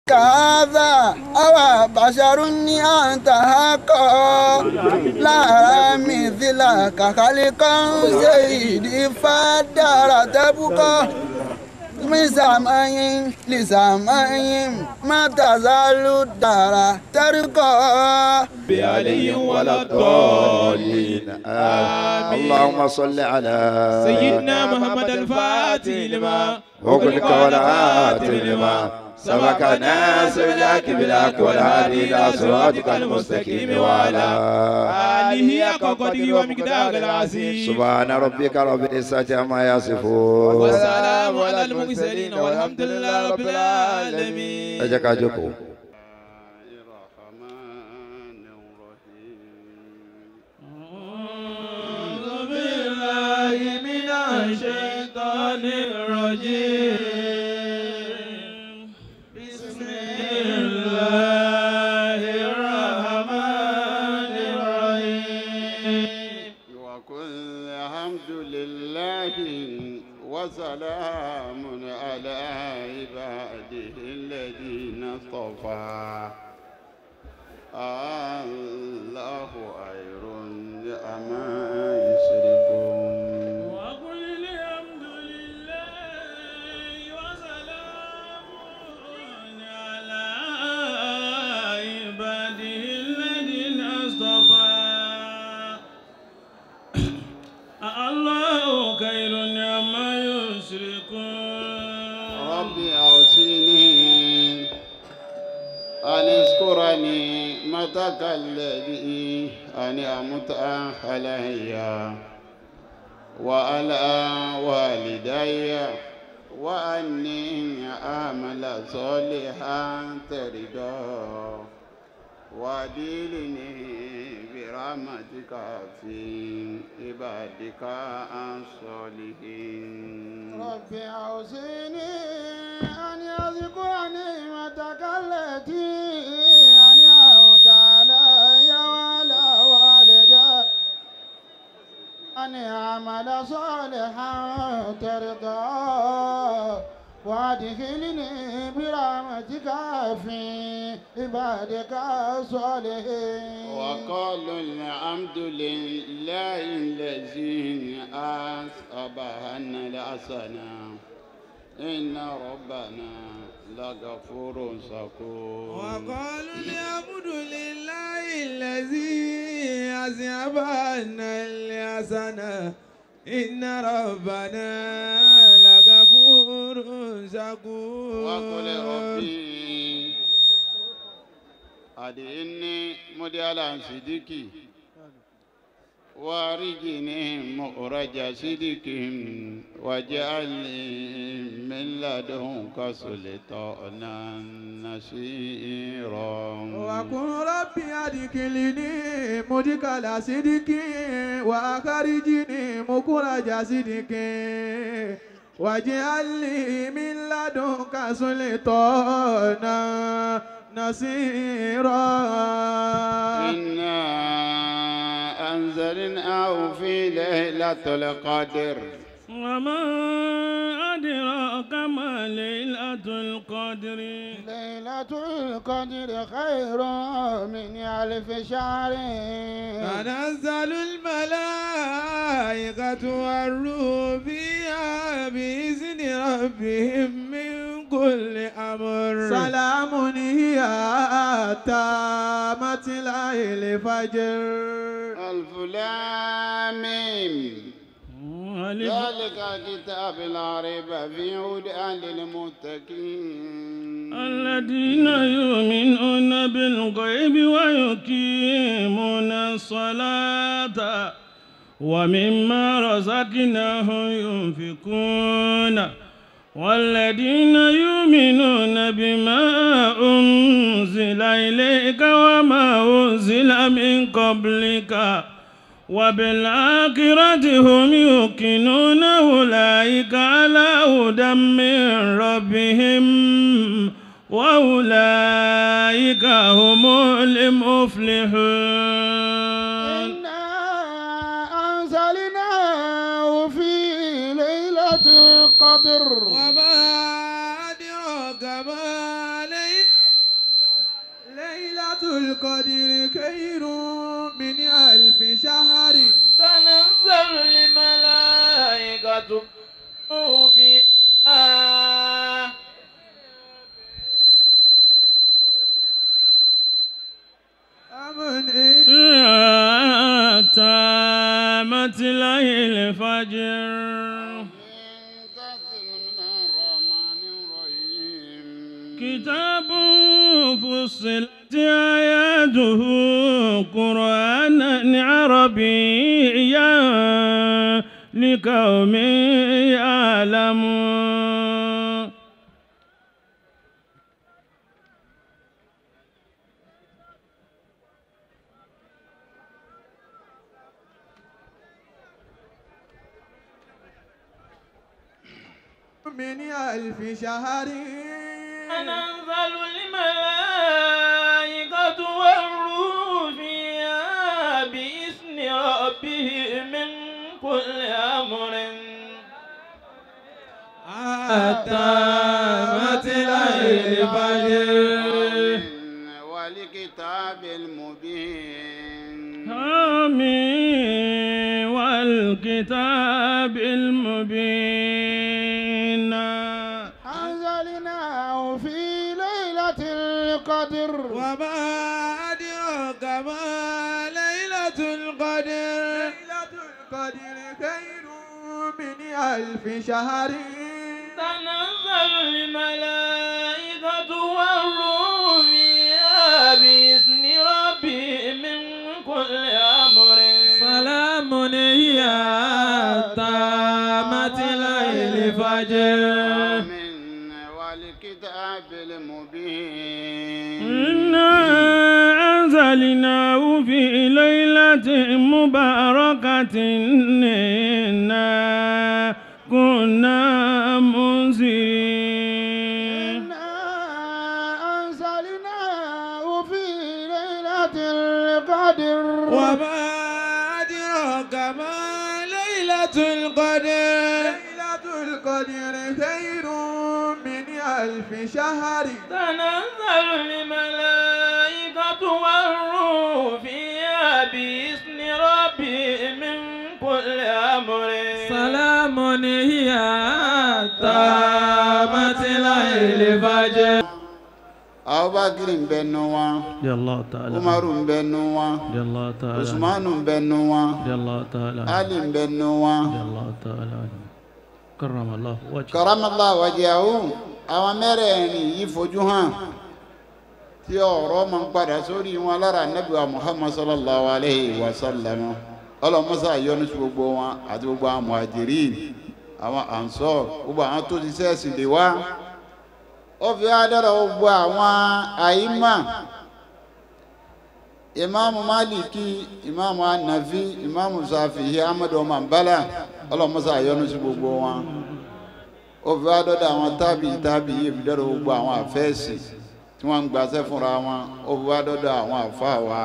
كهذا أو بشر أنت حقا لا مثلك خلقا سيدي فدار تبقى من سماء لسماء ما تزال الدار ترقى بعلي ولا الضالين آمين اللهم صل على سيدنا محمد الفاتح لما وقلك والعاتم لما سبق ناس بالحق بالحق والهادي الى صراطك المستقيم وعلى آله حق قدره ومقدار العظيم سبحان ربك رب العزة عما يصفون والسلام على المرسلين والحمد لله رب العالمين ẹ jẹ́ ká jókòó. أعوذ بالله من الشيطان الرجيم بسم الله الرحمن الرحيم وكل الحمد لله وسلام على عباده الذين اصطفى الله خير أما يشركون وقل الحمد لله وسلام على عباده الذين اصطفى الله خير عما يشركون ربي أوصيني أن اذكرني متك الذي أنعمت علي وعلى والدي وأني أعمل صالحا ترضى وأدلني برحمتك في عبادك الصالحين رب أوصيني أن يذكر نعمتك التي أنعمت علي وعلى والدي أن أعمل صالحا ترضى وادخلني برحمتك في عبادك الصالحين وقالوا الحمد لله الذي أصابنا الحسنى إن ربنا لغفور شكور وقالوا الحمد لله الذي أذهب عنا الحسنة إن ربنا لغفور شكور وقل ربي أدعني مديالا صديقي وارجني مخرج صدق واجعلني من لدنك سلطانا نصيرا وقل ربي أدخلني مدخل صدق وأخرجني مخرج صدق واجعل لي من لدنك سلطانا نصيرا إنا أنزلناه في ليلة القدر وما أدراك ما ليلة القدر ليلة القدر خير من ألف شهر تنزل الملائكة والروح فيها بإذن ربهم من كل أمر سلام هي تامت الليل فجر ألف لام ميم. ذلك كتاب لا ريب فيه هدى للمتقين الذين يؤمنون بالغيب ويقيمون الصلاة ومما رزقناهم ينفقون والذين يؤمنون بما أنزل إليك وما أنزل من قبلك وبالآخرة هم يوقنون أولئك على هدى من ربهم وأولئك هم المفلحون إنا أنزلناه في ليلة القدر وما أدراك ما ليلة القدر خير من ألف شهر تنزل الملائكة فيها أمن تامت ليل الفجر منتصر من الرحمن الرحيم كتاب فصلت آياته قرآنا عربيا لقوم يعلمون من ألف شهر تنزل الملائكة والروح فيها بإذن ربه من كل أمر تامت ليل الفجر والكتاب المبين آمين والكتاب المبين أنزلناه في ليلة القدر وما أدراك ما ليلة القدر ليلة القدر خير من ألف شهر تنزل الملائكة والروح فيها بإذن ربه من كل أمر سلام هي تامت ليل فجر آمين والكتاب المبين إنا أنزلناه في ليلة مباركة إنا كنا منذرين إنا أنزلناه في ليلة القدر وما أدراك ما ليلة القدر ليلة القدر خير من ألف شهر تنزل الملائكة والروح فيها بإذن ربه من كل أمر سلام هي تامت ليل فجر Abubakar ń bẹ nu wọn رضي الله تعالى Umaru ń bẹ nu wọn رضي الله تعالى Usmanu ń bẹ nu wọn رضي الله تعالى Ali ń bẹ nu wọn. رضي الله تعالى كرم الله وجهه karamala wajahu àwọn mẹ́rẹ̀ẹ̀rin yìí fojú hàn tí ọ̀rọ̀ máa ń padà sórí wọn lára Ànábì wa Muhammad sallallahu alayhi wa sallam ọlọmọsá yọ́nú sí gbogbo wọn àti gbogbo àwọn muhajirin àwọn ansor gbogbo àwọn tó ti sẹ́ẹ̀sì lè wá ó fi adára gbogbo àwọn àyímà imaamu maliki imaamu anafi imaamu safihi amadu ọmọ nbala ọlọmọsá yọ́nú sí gbogbo wọn ó fi wá dọ́dọ̀ àwọn tábì tábì yìí fi dọ́dọ̀ gbogbo àwọn àfẹ́ẹ̀sì tí wọ́n ń gbàṣẹ́ fúnra wọn ó fi wá dọ́dọ̀ àwọn àfáà wa.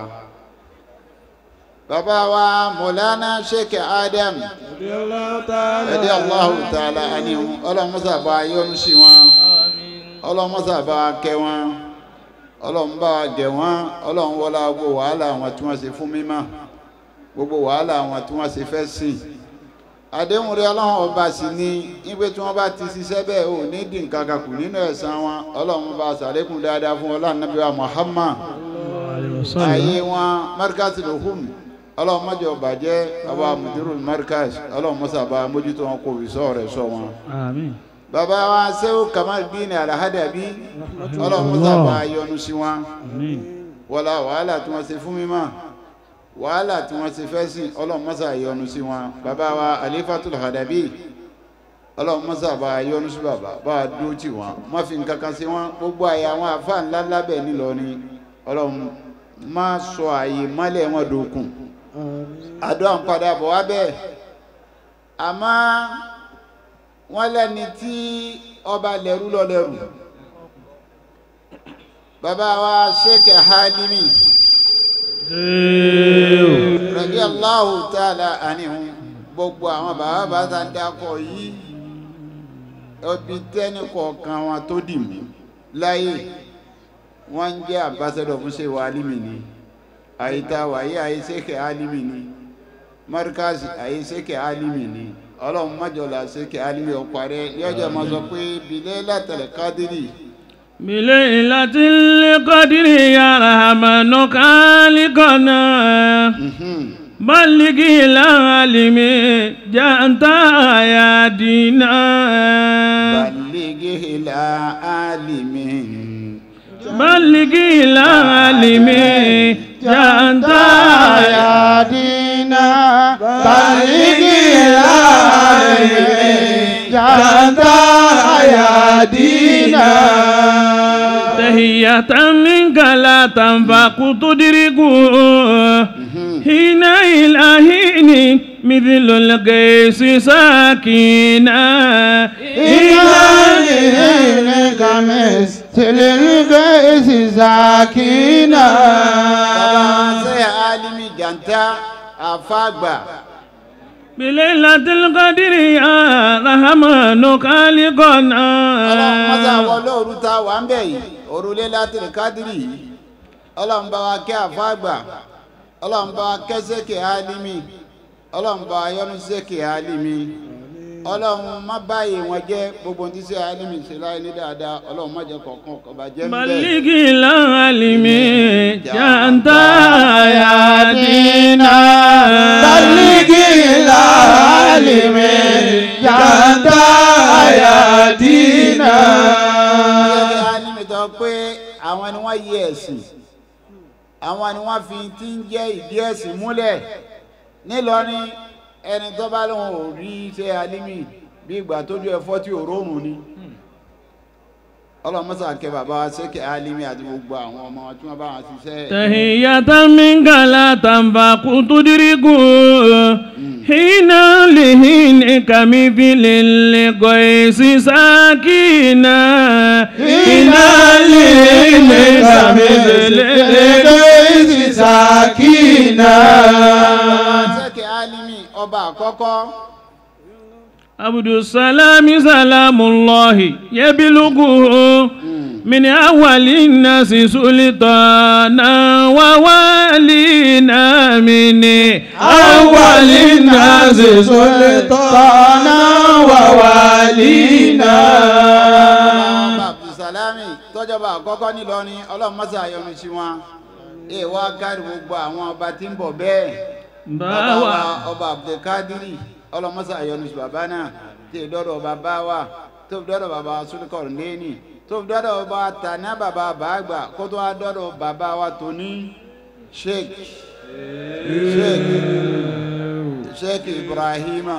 bàbá wa mọ̀lánà sheikh adam ẹ̀dí allahu ta'ala ani ọlọ́mọsá bá yọ́nú sí wọn ọlọ́mọsá bá kẹ́ wọn ọlọ́run bá gẹ̀ wọ́n ọlọ́run wọlá gbogbo wàhálà àwọn tí wọ́n ṣe fún mímọ́ gbogbo wàhálà àwọn tí wọ́n ṣe fẹ́ sìn àdéhùn rẹ ọlọ́run ọba sì ní wípé tí wọ́n bá ti ṣiṣẹ́ bẹ́ẹ̀ ò ní dín nǹkan kan kù nínú ẹ̀san wọn ọlọ́run bá ṣàlékún dáadáa fún ọlọ́run nàbí wa Muhammad ayé wọn markaz lòhùn ọlọ́run mọ́jọ bàjẹ́ bàbá mudirul markaz ọlọ́run mọ́sàbá mójútó wọn kò wìsọ́ rẹ̀ sọ wọn. آمين bàbá wa sẹ́wọ́ kamal bíi alahadabi ọlọ́run mọ́sàbá yọ́nú sí wọn آمين wọlá wàhálà tí wọ́n ṣe fún mímọ́ wàhálà tí wọ́n ṣe fẹ́ sìn ọlọ́run mọ́sà yọ́nú sí wọn bàbá wa alifatul hadabi ọlọ́run mọ́sà bá yọ́nú sí bàbá bá a dúró tì wọ́n má fi nǹkan kan sí wọn gbogbo àyè àwọn àfa ńlá lábẹ́ nílọrin ọlọ́run má sọ àyè mọ́lẹ̀ wọn dòkun àdó à ń padà bọ̀ wá bẹ́ẹ̀ àmọ́ wọ́n lẹ́ni tí ọba lẹ́rú lọ lẹ́rù bàbá wa sheikh halimi radiyallahu ta'ala anihum gbogbo àwọn bàbá bá ta dákọ̀ yìí ẹbí tẹ́ni kọ̀ọ̀kan wọn tó dì mú láyé wọ́n ń jẹ́ ambassador fún ṣe wa alimi ni àyíta wàyí àyíṣẹ́kẹ̀ alimi ni markazi àyíṣẹ́kẹ̀ alimi ni ọlọ́run májọlá ṣẹ́kẹ̀ alimi ọ̀parẹ́ yọjọ́ máa sọ pé bilẹ̀ látẹ̀lẹ̀ kádìrì بليلة القدر يا رحمن خالقنا بلغ العالم جاءت آياتنا balẹ̀gẹ̀ ilà alimi بلغ العالم جاءت آياتنا بلغ العالمين جاءت آياتنا تهية منك لا تنفق تدرك حين إلهين مثل القيس ساكنا إلهك مثل الغيث ساكنا ṣe alimi janta àfàgbà بليلة القدر يا رحمن خالقنا ọlọ́run mọ́sá wọlé òru ta wà ń bẹ̀ yìí òrùlé látìrì kádìrì yìí ọlọ́run bá wa kẹ́ àfàgbà ọlọ́run bá wa kẹ́ sẹ́kẹ̀ alimi ọlọ́run bá wa yọ́nú sẹ́kẹ̀ alimi ọlọ́run má báyìí wọn jẹ́ gbogbo ní sẹ́ alimi ṣe láyé ní dáadáa ọlọ́run má jẹ́ kọ̀ọ̀kan kọ̀ọ̀bà jẹ́ ń bẹ̀. بلغ العالم جاءت آياتنا بلغ العالمين جاءت آياتنا Ṣé alimi tó pé àwọn ni wọ́n yí ẹ̀sìn àwọn ni wọ́n fi ti ń jẹ́ ìdí ẹ̀sìn múlẹ̀ nílọrin ẹni tó bá lóun ò rí ṣe alimi bí ìgbà tójú ẹ̀fọ́ tí ò rọrùn ni ọlọ́mọ́sà kẹ bàbá wa ṣẹ́kẹ̀ alimi àti gbogbo àwọn ọmọ tí wọ́n bá wọn ṣiṣẹ́ تهية منك لا تنفق تدرك حين لهينك مثل القيس ساكنا حين لهينك مثل الغيث ساكنا ṣẹ́kẹ̀ alimi ọba àkọ́kọ́ عبد السلام سلام الله يبلغه من أول الناس سلطانا ووالينا من أول الناس سلطانا ووالينا ọba abdulsalami tọ́jọba àkọ́kọ́ nílọrin ọlọ́mọ́sà yọ́nú sí wọn èèwọ̀ kárí gbogbo àwọn ọba tí ń bọ̀ bẹ́ẹ̀. bàbá wa باوا ọba abdulkadiri ọlọmọsá ayọnusu bàbá náà tí ì dọdọ bàbá wa tó fi dọdọ bàbá sulikọr lẹni tó fi dọdọ bàbá tànà bàbá bàgbà kó tó wá dọdọ bàbá wa tóní sheik sheik sheik ibrahima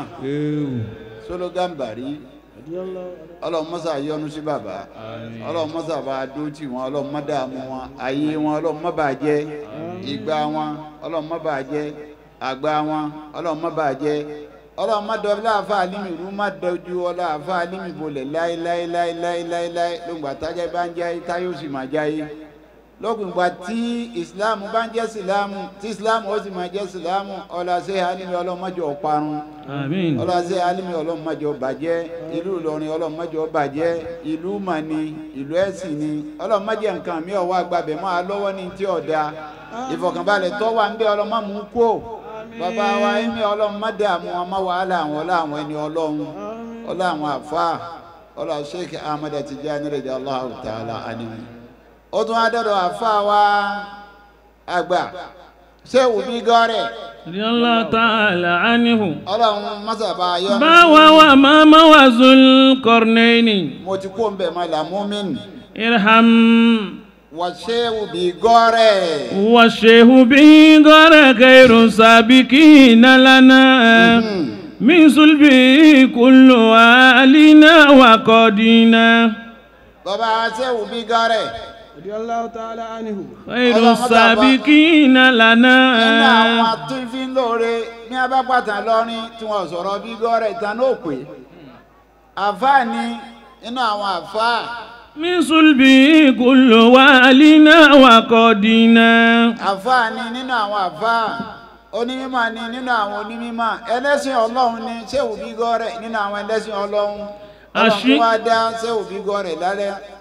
sologambari ọlọmọsá ayọnusu bàbá ọlọmọsá bá dótì wọn ọlọmọdàmú wọn ayé wọn ọlọmọbàjẹ ìgbà wọn ọlọmọbàjẹ àgbà wọn ọlọ́run má bàjẹ́ ọlọ́run má dọ̀ láàfà alímì rú má dọ̀jú ọlọ́àfà alímì bolẹ̀ láéláéláéláéláé lóògbà tájá bá ń jáyé táyé ó sì máa jáyé lóògbà tí ìsìláàmù bá ń jẹ́ ìsìláàmù tí ìsìláàmù ó sì máa jẹ́ ìsìláàmù ọlọ́sẹ̀ alímì ọlọ́run má jẹ́ ọ̀parun آمين ọlọ́sẹ̀ alímì ọlọ́run má jẹ́ ọ̀bàjẹ́ ìlú ìlọrin ọlọ́run má jẹ́ ọ̀bàjẹ́ ìlú mani ìlú ẹ̀sìn ni ọlọ́run má jẹ́ nǹkan mi ọ̀wọ́ àgbàbẹ̀ máa lọ́wọ́ ní tí ọ̀dà ìfọ̀kànbalẹ̀ tó wà ń bẹ ọlọ́run má mú kó bàbá wa ẹ̀mí ọlọ́run má dààmú wọn má wàhálà àwọn ọlá àwọn ẹni ọlọ́run ọlá àwọn àfa ọlá sheikh ahmed tijani radiyallahu ta'ala anhu ó tún wá dọ̀dọ̀ àfa wa àgbà ṣé òbí gọ́rẹ̀ رضي الله تعالى عنه ọlọ́run mọ́sàbá yọ باوا وماما وذو القرنين mo ti kó ń bẹ̀ mọ́ làmúmin ارحم wà ṣé òbí gọ́rẹ̀ والشيخ به غير خير سابقين لنا من صلبه كل آلنا وقدينا bàbá ṣé òbí gọ́rẹ̀ رضي الله تعالى عنه خير اللهم السابقين nínú àwọn لنا atúnfín lóore ní abápàtà lọ́rin tí wọ́n sọ̀rọ̀ bí gọ́rẹ̀ ìtàn náà pé àfáà ni nínú àwọn àfáà من صلبه كل والنا وقدنا àfáà ni nínú àwọn àfáà onímọ̀ ni nínú àwọn onímọ̀ ẹlẹ́sìn ọlọ́run ni ṣéwù bí gọ́rẹ̀ nínú àwọn ẹlẹ́sìn ọlọ́run ọlọ́run Àṣì- tó wá dá ṣéwù bí gọ́rẹ̀ lálẹ́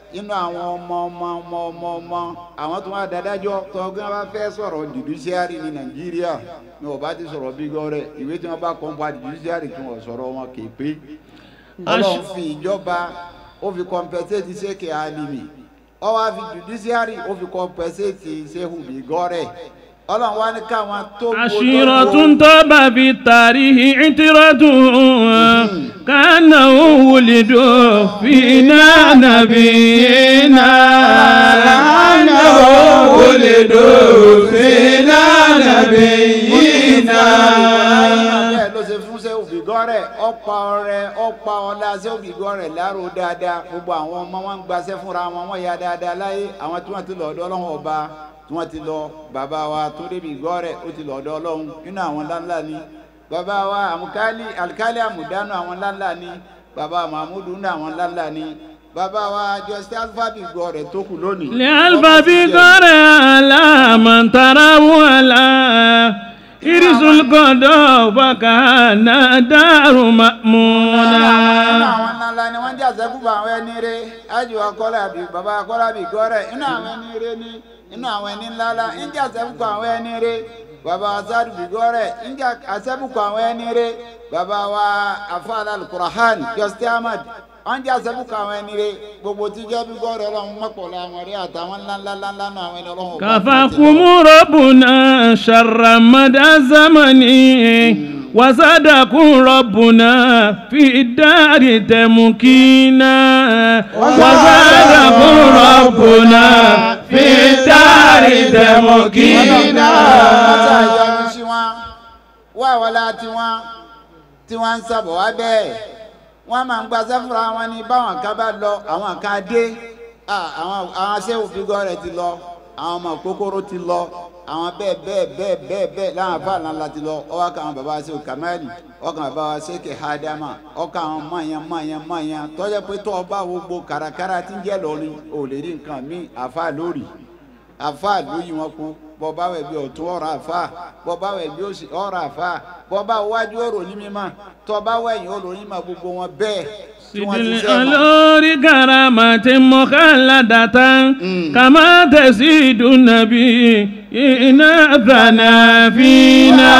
inú àwọn ọmọ ọmọ ọmọ ọmọ ọmọ àwọn tó wá dádájọ́ tọ́gbọ́n bá fẹ́ sọ̀rọ̀ judiciary ní nàìjíríà ní ọba ti sọ̀rọ̀ bí gọ́rẹ̀ ìwé tí wọ́n bá kọ́ pa judiciary kí wọ́n sọ̀rọ̀ wọn kì í pé ọlọ́run fi ìjọba ó fi compensate ṣéèkì alimi ó wá fi judiciary ó fi compensate ṣéhù bí gọ́rẹ̀ ọlọ́run wá ní káwọn tó gbó عشيرة طاب في التاريخ عترة كأنه ولدوا فينا نبينا كأنه ولدوا فينا نبينا bẹ́ẹ̀ ló ṣe fún ṣé òbígọ́rẹ̀ ọ̀pá ọrẹ ọ̀pá ọlá ṣé òbígọ́rẹ̀ láró dáadáa gbogbo àwọn ọmọ wọn ń gbaṣẹ́ fúnra wọn wọ́n ya dáadáa láyé àwọn tí wọ́n ti lọ ọ̀dọ̀ ọlọ́run ọba tí wọ́n ti lọ bàbá wa tó débi gọ́rẹ̀ ó ti lọ ọ̀dọ̀ ọlọ́run nínú àwọn ńláńlá ni bàbá wa àmukálí alikálí àmùdánù àwọn ńláńlá ni bàbá mahmudu nínú àwọn ńláńlá ni bàbá wa jọ́sí alifábì gọ́rẹ̀ tó kù lónìí. لألف بقر على من تراه على إرس القضاء فكان دار nínú مأمونا àwọn ńláńlá ni wọ́n jẹ́ àṣẹ́kùbọ̀ àwọn ẹni rẹ̀ ájú akọ́lábì bàbá akọ́lábì gọ́rẹ̀ inú àwọn ẹni rẹ̀ ní inú àwọn ẹni ńláńlá ń jẹ́ àṣẹ́kùbọ̀ àwọn ẹni rẹ̀ bàbá asadu bigọ́rẹ̀ ń jẹ́ àṣẹ́kùbọ̀ àwọn ẹni rẹ̀ bàbá wa afáàlà alukurahan jọ́sítì ahmad wọ́n jẹ́ àṣẹ́kùbọ̀ àwọn ẹni rẹ̀ gbogbo tí jẹ́ bigọ́rẹ̀ ọlọ́run mọ́pọ̀lọ́ àwọn rẹ̀ àtàwọn ńláńlá ńláńlá náà àwọn ẹni ọlọ́run. كفاكم ربنا شر مدى الزمن وزادكم ربنا في الدار تمكينا وزادكم ربنا في الدار تمكينا mọ́tà ìyọnu sí wọn wá wọlá tiwọn tí wọ́n ń sábọ̀ wá bẹ́ẹ̀ wọ́n máa ń gba sẹ́fúnra wọn ní báwọn kan bá lọ àwọn kan dé Ah, àwọn àwọn aṣẹ́wò fígọ́ rẹ̀ ti lọ àwọn ọmọ kókóró ti lọ àwọn bẹ́ẹ̀ bẹ́ẹ̀ bẹ́ẹ̀ bẹ́ẹ̀ bẹ́ẹ̀ láwọn afá ńláńlá ti lọ ọwọ́ kan àwọn bàbá aṣẹ́wò kamali ọkàn bàbá wa ṣèkè hadama ọkàn àwọn mọ̀nyẹn mọ̀nyẹn mọ̀nyẹn tọ́jà pé tọ́ ọba gbogbo kàràkàrà ti ń jẹ́ lọ́rin ò lè rí nǹkan míì àfa lórí àfa lóyún wọn kú bọba wẹ bí ọtún ọ̀rọ̀ àfa bọba wẹ bí òsì ọ̀rọ̀ àfa bọba wájú ọ̀rọ̀ ní mímọ́ tọba wẹ̀yìn ọ̀rọ̀ ní mímọ́ gbogbo wọn bẹ́ẹ̀ tí wọ́n ti سيد sẹ́ mọ́. الألور كرامة مخلدة كما تزيد النبي إن ثنا فينا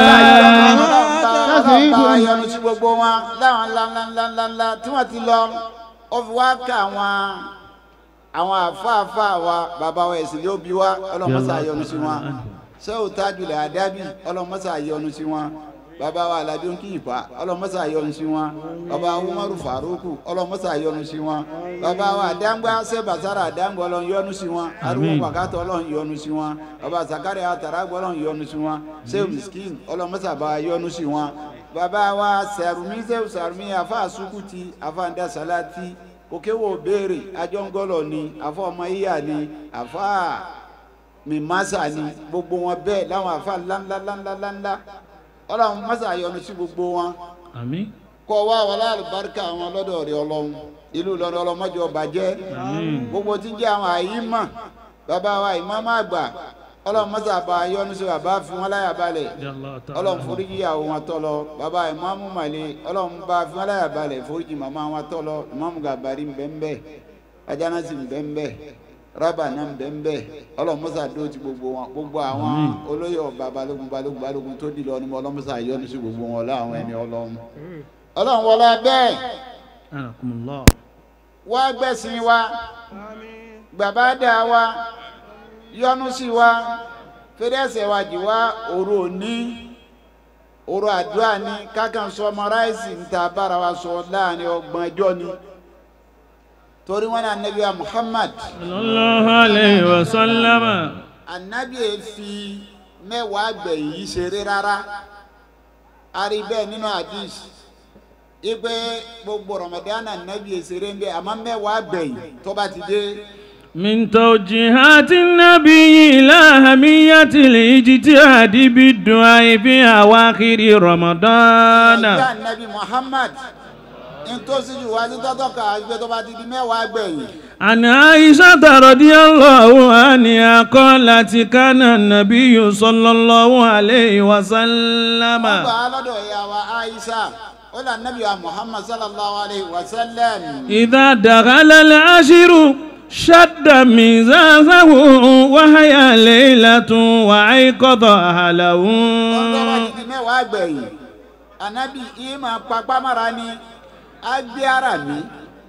ọlọ́ọ̀bá ayọ̀nu sí gbogbo wọn láwọn ńláńláńláńlá tí wọ́n ti lọ ó fi wá ká àwọn àwọn àfáàfáà wa bàbá wa ẹ̀sìn ló bí wa ọlọ́mọṣà ayọ̀nu sí wọn sẹ́wọ̀n tájúlẹ̀ àdábì ọlọ́mọṣà ayọ̀nu sí wọn bàbá wa alábí ń kíyìn pa ọlọ́mọṣà ayọ̀nu sí wọn bàbá wa umaru faruku ọlọ́mọṣà ayọ̀nu sí wọn bàbá wa àdáńgbá sẹ́bàsára àdáńgbá ọlọ́run yọ́nu sí wọn arúgbó pàkátọ́ ọlọ́run yọ́nu sí wọn bàbá zakari àtàràgbọ́ ọlọ́run yọ́nu sí wọn sẹ́wọ̀n miskin ọlọ́mọṣà bá yọ́nu sí wọn bàbá wa sẹ̀rùmí sẹ́wọ̀n sẹ̀rùmí àfa àsukùtì àfa àndásálátì òkèwò béèrè àjọngọlọ ni àfa ọmọ yíyà ni àfa mímásà ni gbogbo wọn bẹ́ẹ̀ láwọn àfa ńláńláńláńláńlá ọlọ́run mọ́sà yọ́nú sí gbogbo wọn آمين kọ́ wá wọlé àlùbáríkà àwọn lọ́dọ̀ rẹ̀ ọlọ́run ìlú lọ́dọ̀ ọlọ́mọdé ọba jẹ́ gbogbo tí ń jẹ́ àwọn àyímọ̀ bàbá wa ìmọ̀ọ́mọ́ àgbà ọlọ́run mọ́sà bá yọ́nú sí bàbá fi wọn láyà balẹ̀ يا الله ọlọ́run تعالى foríjì ìyàwó wọn tọ́lọ bàbá ìmọ̀ọ́mù màlẹ́ ọlọ́run bá fi wọn láyà balẹ̀ foríjì màmá wọn tọ́lọ ìmọ̀ọ́mù gàbàrí ńbẹ́ńbẹ́ ajánásì ńbẹ́ńbẹ́ rábà náà ńbẹ́ńbẹ́ ọlọ́run mọ́sà dó ti gbogbo wọn gbogbo àwọn olóyè ọba balógun balógun balógun tó dìlọ ni mo ọlọ́run mọ́sà yọ́nú sí gbogbo wọn láwọn ẹni ọlọ́run ọlọ́run wọlé bẹ́ẹ̀ أنكم الله wá gbẹ̀sìn wa gbàbá dà wa yọ́nú sí wa fẹ́rẹ́sẹ̀ wa jì wá òru òní òru àdúrà ní kákan sọmọráìsì níta bára wa sọ láàrin ọgbọ̀n ẹjọ́ ni torí wọn ní anabi wa muhammad صلى الله عليه وسلم anabi yẹn fi mẹ́wàá gbẹ̀yìn yìí ṣeré rárá a rí bẹ́ẹ̀ nínú hadith ipe gbogbo ramadan anabi yẹn ṣeré ń bẹ àmọ́ mẹ́wàá gbẹ̀yìn tó bá ti dé. من توجيهات النبي إلى أهمية الاجتهاد بالدعاء في أواخر رمضان ìyá nabi muhammad ntòsí ju wá sí tọ́tọ́ ká àgbẹ̀ tó bá ti di mẹ́wàá gbẹ̀yìn. عن عائشة رضي الله عنها قالت كان النبي صلى الله عليه وسلم wọ́n gbà á lọ́dọ̀ ìyá wa aisha ó là nàbí wa muhammad sallallahu alayhi wa sallam. إذا دخل العشر شد ميزانه وهي ليلة وأيقظ أهله ọlọ́wọ́ ti di mẹ́wàá gbẹ̀yìn anabi yìí máa papá mara ni á gbé ara mi.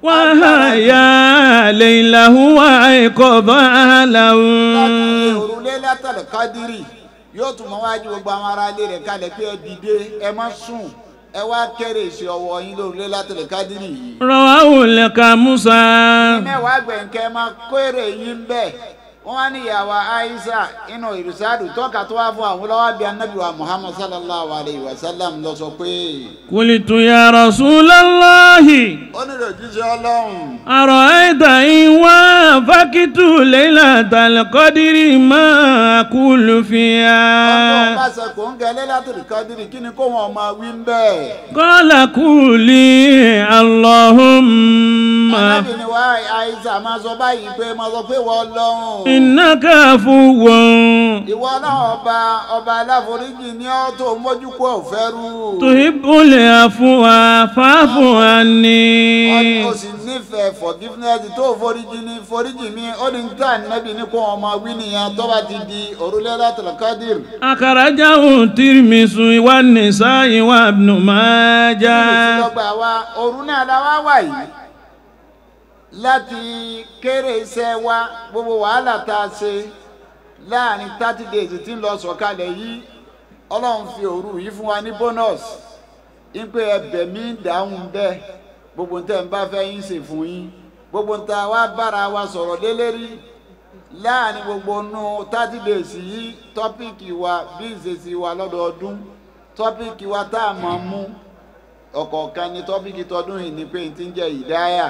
وهي ليله وأيقظ أهله láti òrùlé látàlẹ̀ kádírì yóò tún mọ́ wájú gbogbo àwọn ará ilé rẹ̀ kalẹ̀ pé ẹ dìde ẹ má sùn ẹ wá kéré ìṣe ọwọ́ yín lórùlé látàlẹ̀ kádírì yìí. رواه الكاموسا mẹ́wàá gbẹ̀ǹkẹ́ máa kéré yín bẹ́ẹ̀ wọ́n wá ní ìyàwó aisha inú ìrìsàdù tọ́ka tó wá fún àwọn lọ́wọ́ bíi anabi wa muhammad sallallahu alayhi wa sallam lọ sọ pé قلت يا رسول الله ó nílò jíjẹ́ ọlọ́run. أرأيت إن وافقت ليلة القدر ما أقول ọlọ́run فيها bá ṣe kò ń gẹ lẹ́látìrì kádìrì kí ni kó wọn máa wí ń bẹ́ẹ̀. قال قولي اللهم anábì ni wá àìsàn máa sọ báyìí pé máa sọ pé wọ́n lọ́hùn. إنك عفو ìwọ náà ọba ọba aláforíjì ní ọ́ tó mójú kó òfẹ́ rú. تحب العفو فاعف عني ó sì nífẹ̀ẹ́ forgiveness tó foríjì ní foríjì mi ó ní tá ànábì ní kó wọn máa wí nìyẹn tó bá ti di òrùlé látìrì kádìrì. أخرجه الترمذي والنسائي وابن ماجه lọ́gbà wa òru náà la wá wà yìí láti kéré iṣẹ́ wa gbogbo wàhálà tá a ṣe láàrin thirty days tí ń lọ sọ̀kalẹ̀ yìí ọlọ́run fi òru yìí fún wa ní bonus ipe ẹbẹ̀ mi ń dáhùn bẹ́ẹ̀ gbogbo tẹ̀ ń bá fẹ́ yín ṣe fún yín gbogbo tá a wá bára wa sọ̀rọ̀ lélẹ́rí láàrin gbogbo nù thirty days yìí tọ́pìkì wa bí ìṣesí wa lọ́dọọdún tọ́pìkì wa tá a mọ̀ mú ọ̀kọ̀ọ̀kan ní tọ́pìkì tọdún yìí ni pé n ti ń jẹ́ ìdáyà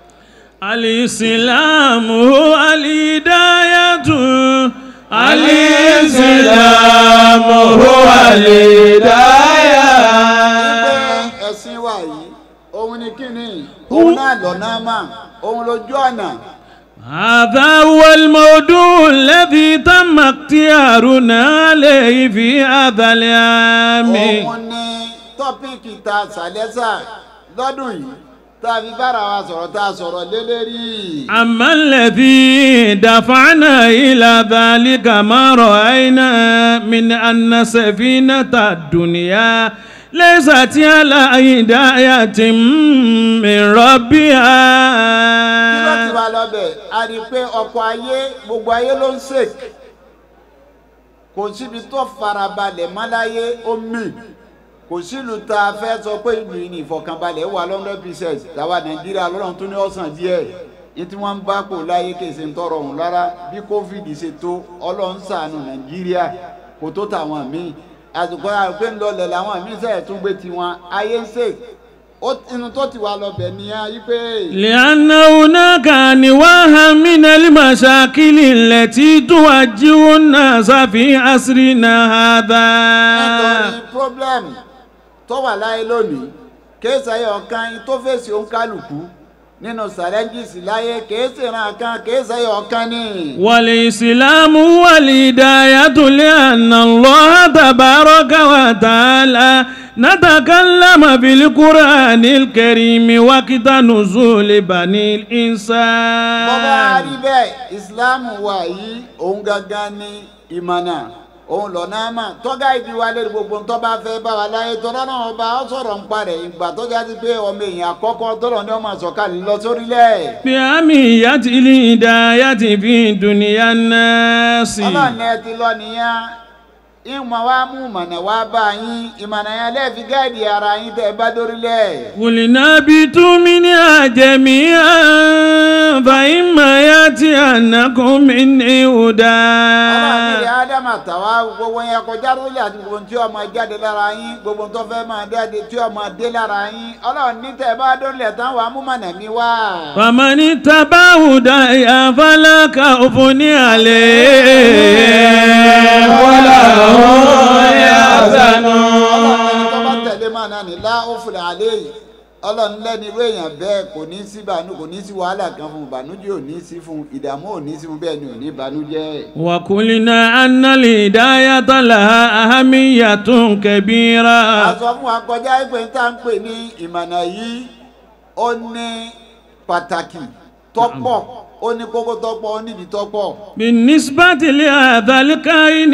الإسلام هو الهداية الإسلام هو الهداية pé ẹ̀sìn wa yìí òun ni kíni òun náà lọ́nà mà òun lójú ọ̀nà هذا هو الموضوع الذي تم اختيارنا عليه في هذا العام òun ni tọ́pìkì ta sàlẹ́sà lọ́dún yìí tá a fi bára wa sọ̀rọ̀ tá a sọ̀rọ̀ lélẹ́rí. أما الذي دفعنا إلى ذلك ما رأينا من أن سفينة الدنيا ليست على هداية من kí ló ti ربها wá lọ́bẹ̀ a rí i pé ọkọ̀ ayé gbogbo ayé ló ń sèk kò síbi tó farabalẹ̀ mọ́láyé ó mì kò sílùú tá a fẹ́ sọ pé ìlú yìí ní ìfọkànbalẹ̀ wà lọ́ndọ̀ pieces tàwa nàìjíríà lọ́rùn tó ní ọ̀sán díẹ̀ ní tí wọ́n ń bá kò láyé kèsè ń tọrọ ọ̀hún rárá bí covid ṣe tó ọlọ́run ṣàánú nàìjíríà kò tó tàwọn míì àsìkò àpé ń lọlẹ̀ làwọn míì sẹ́yẹ̀ tún gbé tiwọn ayé ń sèk ó inú tó ti wà lọ́bẹ̀ nìyẹn yí pé. لأن هناك أنواع من المشاكل التي تواجه الناس في عصرنا هذا nítorí problem tó wà láyé lónìí kéésì ayé ọ̀kan tó fèsì òǹkálùkù nínú challenges láyé kéésì ìran kan kéésì ayé ọ̀kan ní. والإسلام هو الهداية لأن الله تبارك وتعالى نتكلم بالقرآن الكريم وقت نزول بني bọ́bá الإنسان rí bẹ́ẹ̀ islam wà yìí òun gangan ní ìmọ̀nà òun lọ́nà àmà tọ́gá ìdí wa lórí gbogbo ń tọ́ba fẹ́ bá wa láyé tọ́lá náà ọba ó sọ̀rọ̀ ń parẹ̀ ìgbà tó jáde pé ọmọ èèyàn àkọ́kọ́ tọ́lọ̀ ní ọmọ àsọ̀kalẹ̀ lọ sórílẹ̀. بأهمية الهداية في دنيا الناس ọlọ́ọ̀ni ẹ ti lọ nìyẹn ìmọ̀ wa mú ìmọ̀nà wa bá yín ìmọ̀nà yẹn lẹ́ẹ̀fi gáàdì ara yín tẹ́ ẹ bá dórílẹ̀. قلنا اهبطوا منها جميعا فإما يأتينكم مني هدى ọlọ́ọ̀ni rẹ̀ ádámà tàwa gbogbo yẹn kọjá lórílẹ̀ àti gbogbo tí ọmọ jáde lára yín gbogbo tó fẹ́ máa jáde tí ọmọ dé lára yín ọlọ́ọ̀ni tẹ́ ẹ bá dórílẹ̀ tán wàá mú mọ̀nà mi wá. فمن اتبع هداي فلا خوف عليه ولا هم ọlọ́ọ̀ni يحزنون tó bá tẹ̀lé mọ̀nà ní lá ó fìlà àlẹ́ yìí ọlọ́run lẹ́ni irú èèyàn bẹ́ẹ̀ kò ní sí ìbànú kò ní sí wàhálà kan fún ìbànújẹ́ ò ní sí fún ìdààmú ò ní sí fún bẹ́ẹ̀ ni ò ní ìbànújẹ́. وقلنا أن الهداية لها أهمية كبيرة a sọ fún wa kọjá pé tá à ń pè ní ìmọ̀nà yìí ó ní pàtàkì tọ́pọ̀ ó ní kókó tọ́pọ̀ ó nídìí tọ́pọ̀. بالنسبة لهذا الكائن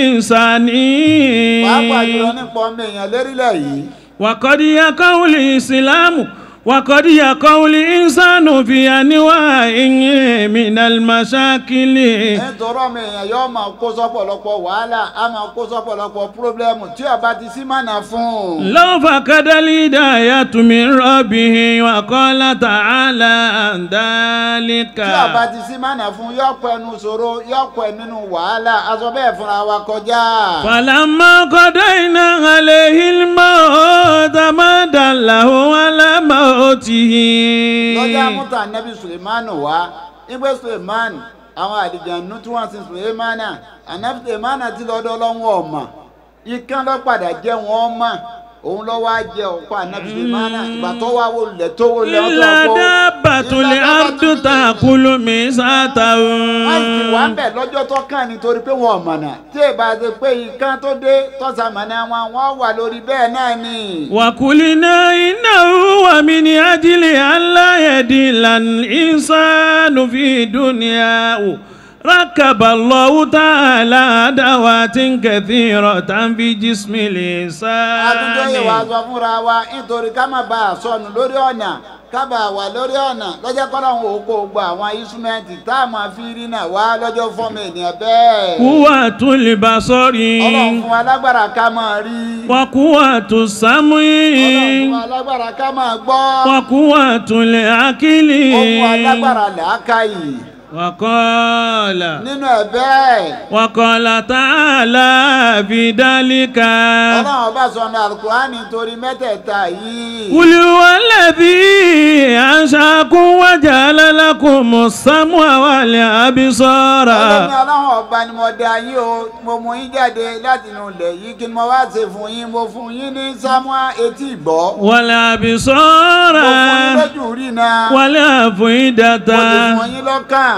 الإنساني pàápàá jùlọ nípa ọmọ èèyàn lérílẹ̀ yìí. وقد يقع الإسلام وقد يقع الإنسان في أنواع من المشاكل nítorí ọmọ èèyàn yóò máa kó sọ́pọ̀lọpọ̀ wàhálà á máa kó sọ́pọ̀lọpọ̀ pírọ́blẹ́mù tí ó bá ti sí mọ̀nà fún un. لو فقد الهداية من ربه وقال تعالى عن ذلك tí ó bá ti sí mọ̀nà fún un yóò pẹ́ nu ṣòro yóò pẹ́ nínú wàhálà aṣọ bẹ́ẹ̀ fúnra wa kọjá. فلما قضينا عليه الموت ما دله على موته lọ́jà mútà nẹ́bí sulemanu wá ìgbé suleman àwọn àdìjànú tí wọ́n sin sulemana ànábì sulemana ti lọ́dọ̀ ọlọ́wọ́ ọ̀mà ikán ló padà jẹ́ wọn mọ̀ òun ló wá jẹ ọ̀pá ànábì sulemana ìgbà tó wá wò lẹ̀ tó wò lẹ̀ إلا دابة الأرض تأكل ميساته wọ́n sì wá ń bẹ̀ lọ́jọ́ tó kàn nítorí pé wọn ò mọ̀nà tí èbá ṣe pé ikán tó dé tọ́sàmọ̀nà wọn wọ́n wà lórí bẹ́ẹ̀ náà ni. وقلنا إنه ومن أجل أن لا يدل الإنسان في دنياه ركب الله تعالى أدوات كثيرة في جسم àtúntò yìí wàá الإنسان sọ fúnra wa nítorí ká má bàa sọnù lórí ọ̀nà ká bàa wà lórí ọ̀nà lọ́jọ́ kọ́lọ́hún òkú gba àwọn instrumenti tá a máa fi rí náà wá lọ́jọ́ fọ́ọ̀mù ènìyàn bẹ́ẹ̀. قوة البصر ọlọ́run fún wa lágbára ká máa rí. وقوة السمع ọlọ́run fún wa lágbára ká máa gbọ́. وقوة العقل ó fún wa lágbára làákàyè. وقال nínú ẹ̀ bẹ́ẹ̀. وقال تعالى في ذلك ọlọ́run ọba sọ̀nà alukurani torí mẹ́tẹ̀ẹ̀ta yìí. قل هو الذي أنشأكم وجعل لكم السمع والأبصار ọlọ́run ọlọ́run ọba ni mo dá yín o mo mú yín jáde láti inú ilẹ̀ yìí kí ni mo wá ṣe fún yín mo fún yín ní sámúà etí ìgbọ́. والأبصار mo fún yín lójú rí náà. والأفئدة mo ti fún yín lọ́kàn.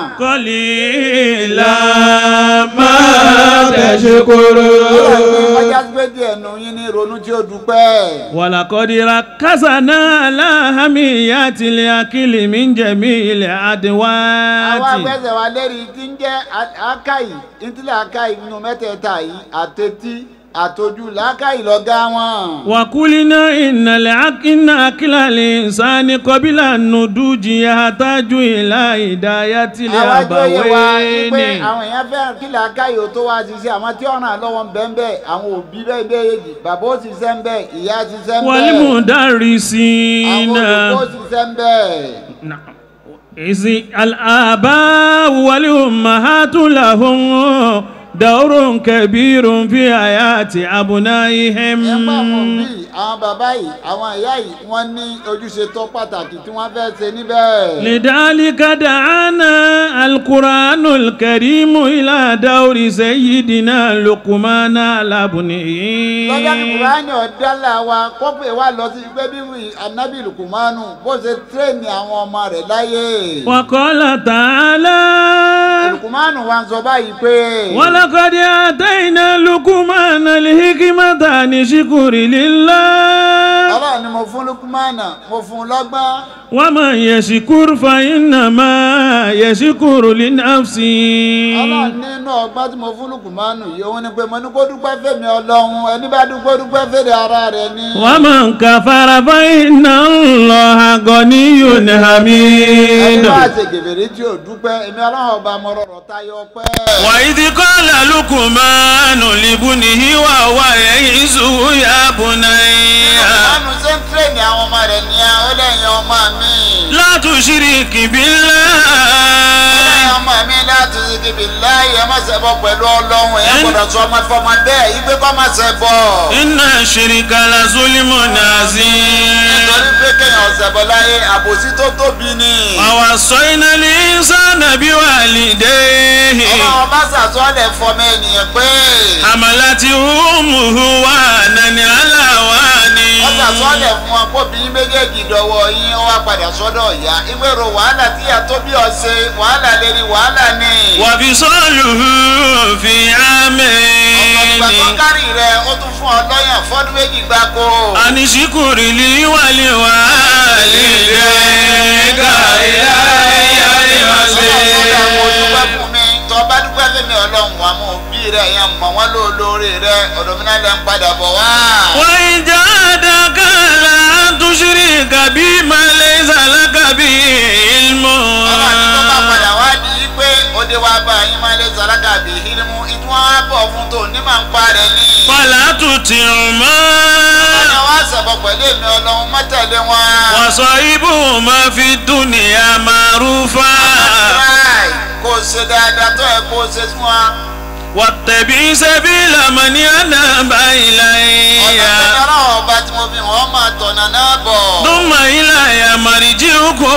قليلا ما ọlọ́run ní تشكرون ọjà gbé díẹ̀ nù yín ní ronú tí ó dúpẹ́. ولقد ركزنا على أهمية الأكل من جميع àwọn الأدوات agbẹ́sẹ̀ wa lérí tí ń jẹ́ akáyì ìtìlẹ̀ akáyì nínú mẹ́tẹ̀ẹ̀ta yìí àtẹ̀tí àtọ́jú làákàyè lọ́gá wọn. وقلنا إن العق إن أكل الإنسان قبل النضوج يحتاج إلى هداية àwọn ẹjọ́ yẹ wa ni pé الأبوين àwọn èèyàn fẹ́ràn kí làákàyè ó tó wá ṣiṣẹ́ àwọn tí ọ̀ràn lọ́wọ́ ń bẹ́ẹ̀ bẹ́ẹ̀ àwọn òbí bẹ́ẹ̀ bẹ́ẹ̀ yéjì bàbá ó ṣiṣẹ́ ń bẹ́ẹ̀ ìyá ṣiṣẹ́ ń bẹ́ẹ̀ àwọn والمدرسين olùkọ́ ṣiṣẹ́ ń bẹ́ẹ̀. نعم إذ الآباء والأمهات لهم دور كبير في حياة أبنائهم ẹgbẹ́ àwọn òbí àwọn bàbá yìí àwọn ìyá yìí wọ́n ní ojúṣe tó pàtàkì tí wọ́n fẹ́ ṣe níbẹ̀. لذلك دعانا القرآن الكريم إلى دور سيدنا لقمان على ابنه lọ́jọ́ ní kùránì ọ̀dálà wa kọ́pẹ́ wa lọ sí pé bí anabi lukumanu bó ṣe tírèèni àwọn ọmọ rẹ̀ láyé. وقال تعالى lukumanu wa ń sọ báyìí pé. ولقد آتينا لقمان الحكمة أن اشكر لله ọlọ́run ni mo fún lukumana mo fún un lọ́gbọ́n. ومن يشكر فإنما يشكر لنفسه ọlọ́run nínú ọgbọ́n tí mo fún lukumanu yìí òun ni pé mo ní kó dúpẹ́ fèmí ọlọ́run ẹni bá dúpẹ́ dúpẹ́ fèrè ara rẹ̀ ni. ومن كفر فإن الله غني ẹni حميد bá ṣe gèbèrè tí ò dúpẹ́ èmi ọlọ́run ọba mo rọrọ̀ tayọ pẹ́. وإذ قال لقمان لابنه وهو يعظه يا بني lukumanu ṣe ń tírèèni àwọn ọmọ rẹ̀ nìyẹn ó lẹ́yìn ọmọ mi. لا تشرك بالله ẹ̀yin ọmọ mi láti ṣìkìbì láàyè ẹ má ṣe bọ pẹ̀lú ọlọ́run ẹ̀ gbọ́dọ̀ sọ ọmọ fọmọ bẹ́ẹ̀ ìgbé kọ́ má ṣe bọ̀. إن الشرك لظلم عظيم nítorí pé kéèyàn ṣe bọ̀ láyé àbòsí tó tóbi ni. ووصينا الإنسان بوالديه ọlọ́run bá sàsọ́lẹ̀ fọmọ ènìyàn pé àmàlàtí hùmùhù wà nani aláwání. wọ́n sàsọ́lẹ̀ fún wọn kó bí méjèèjì dọ̀wọ́ yín ó wá padà sọ́dọ̀ ìyá ìgbèrò wàhálà tí ìyá tó bí ọ̀sẹ̀ wàhálà lérí wàhálà ni. wàbí sọ́ọ̀lù fi àmì. ọ̀pọ̀ ìgbà tó kárì rẹ̀ ó tún fún ọ lọ́yàn fọ́dún méjì gbáko. àníṣíkùrì lè wálé wá lílé ká ìyá ìyá ìwà sí. ọlọ́run mo dúpẹ́ fún mi tó bá dúpẹ́ fẹ́mi ọlọ́run wa mo bí rẹ̀ yẹn mọ̀ wọ́n lóore rẹ̀ ọ̀dọ̀ mi náà lẹ́ ń padà bọ̀ wá. wọ́n ìjà àdàkàlà àtúnṣírí kàbí malẹ̀ ìsàlákà bí ilmọ̀. ọlọ́run àti tó bá padà wá di í pé òde wa bá yín máa lé sàlákà bí hírímù ìtún wọn á bọ̀ fún tòun ní màá ń pa rẹ̀ ní. fàlà tùtì mọ́. ọ̀nà wa sọ̀bọ̀ pẹ̀lú èmi ọlọ́run mọ́tẹ̀lé wọn. wàsọ ibù máa fi dúnìyà màrúfà. Right. kó o ṣe dáadáa tó ẹ kó o ṣe fún wa. wàtẹ̀bí sẹ́bí làmọ́ni àdàbà ọ̀nà ìlàyà. tó dára ọba tí mo fi wọ́n máa tọ̀nà náà bọ̀. dùnmọ̀ ìlàyà màrìjì òkú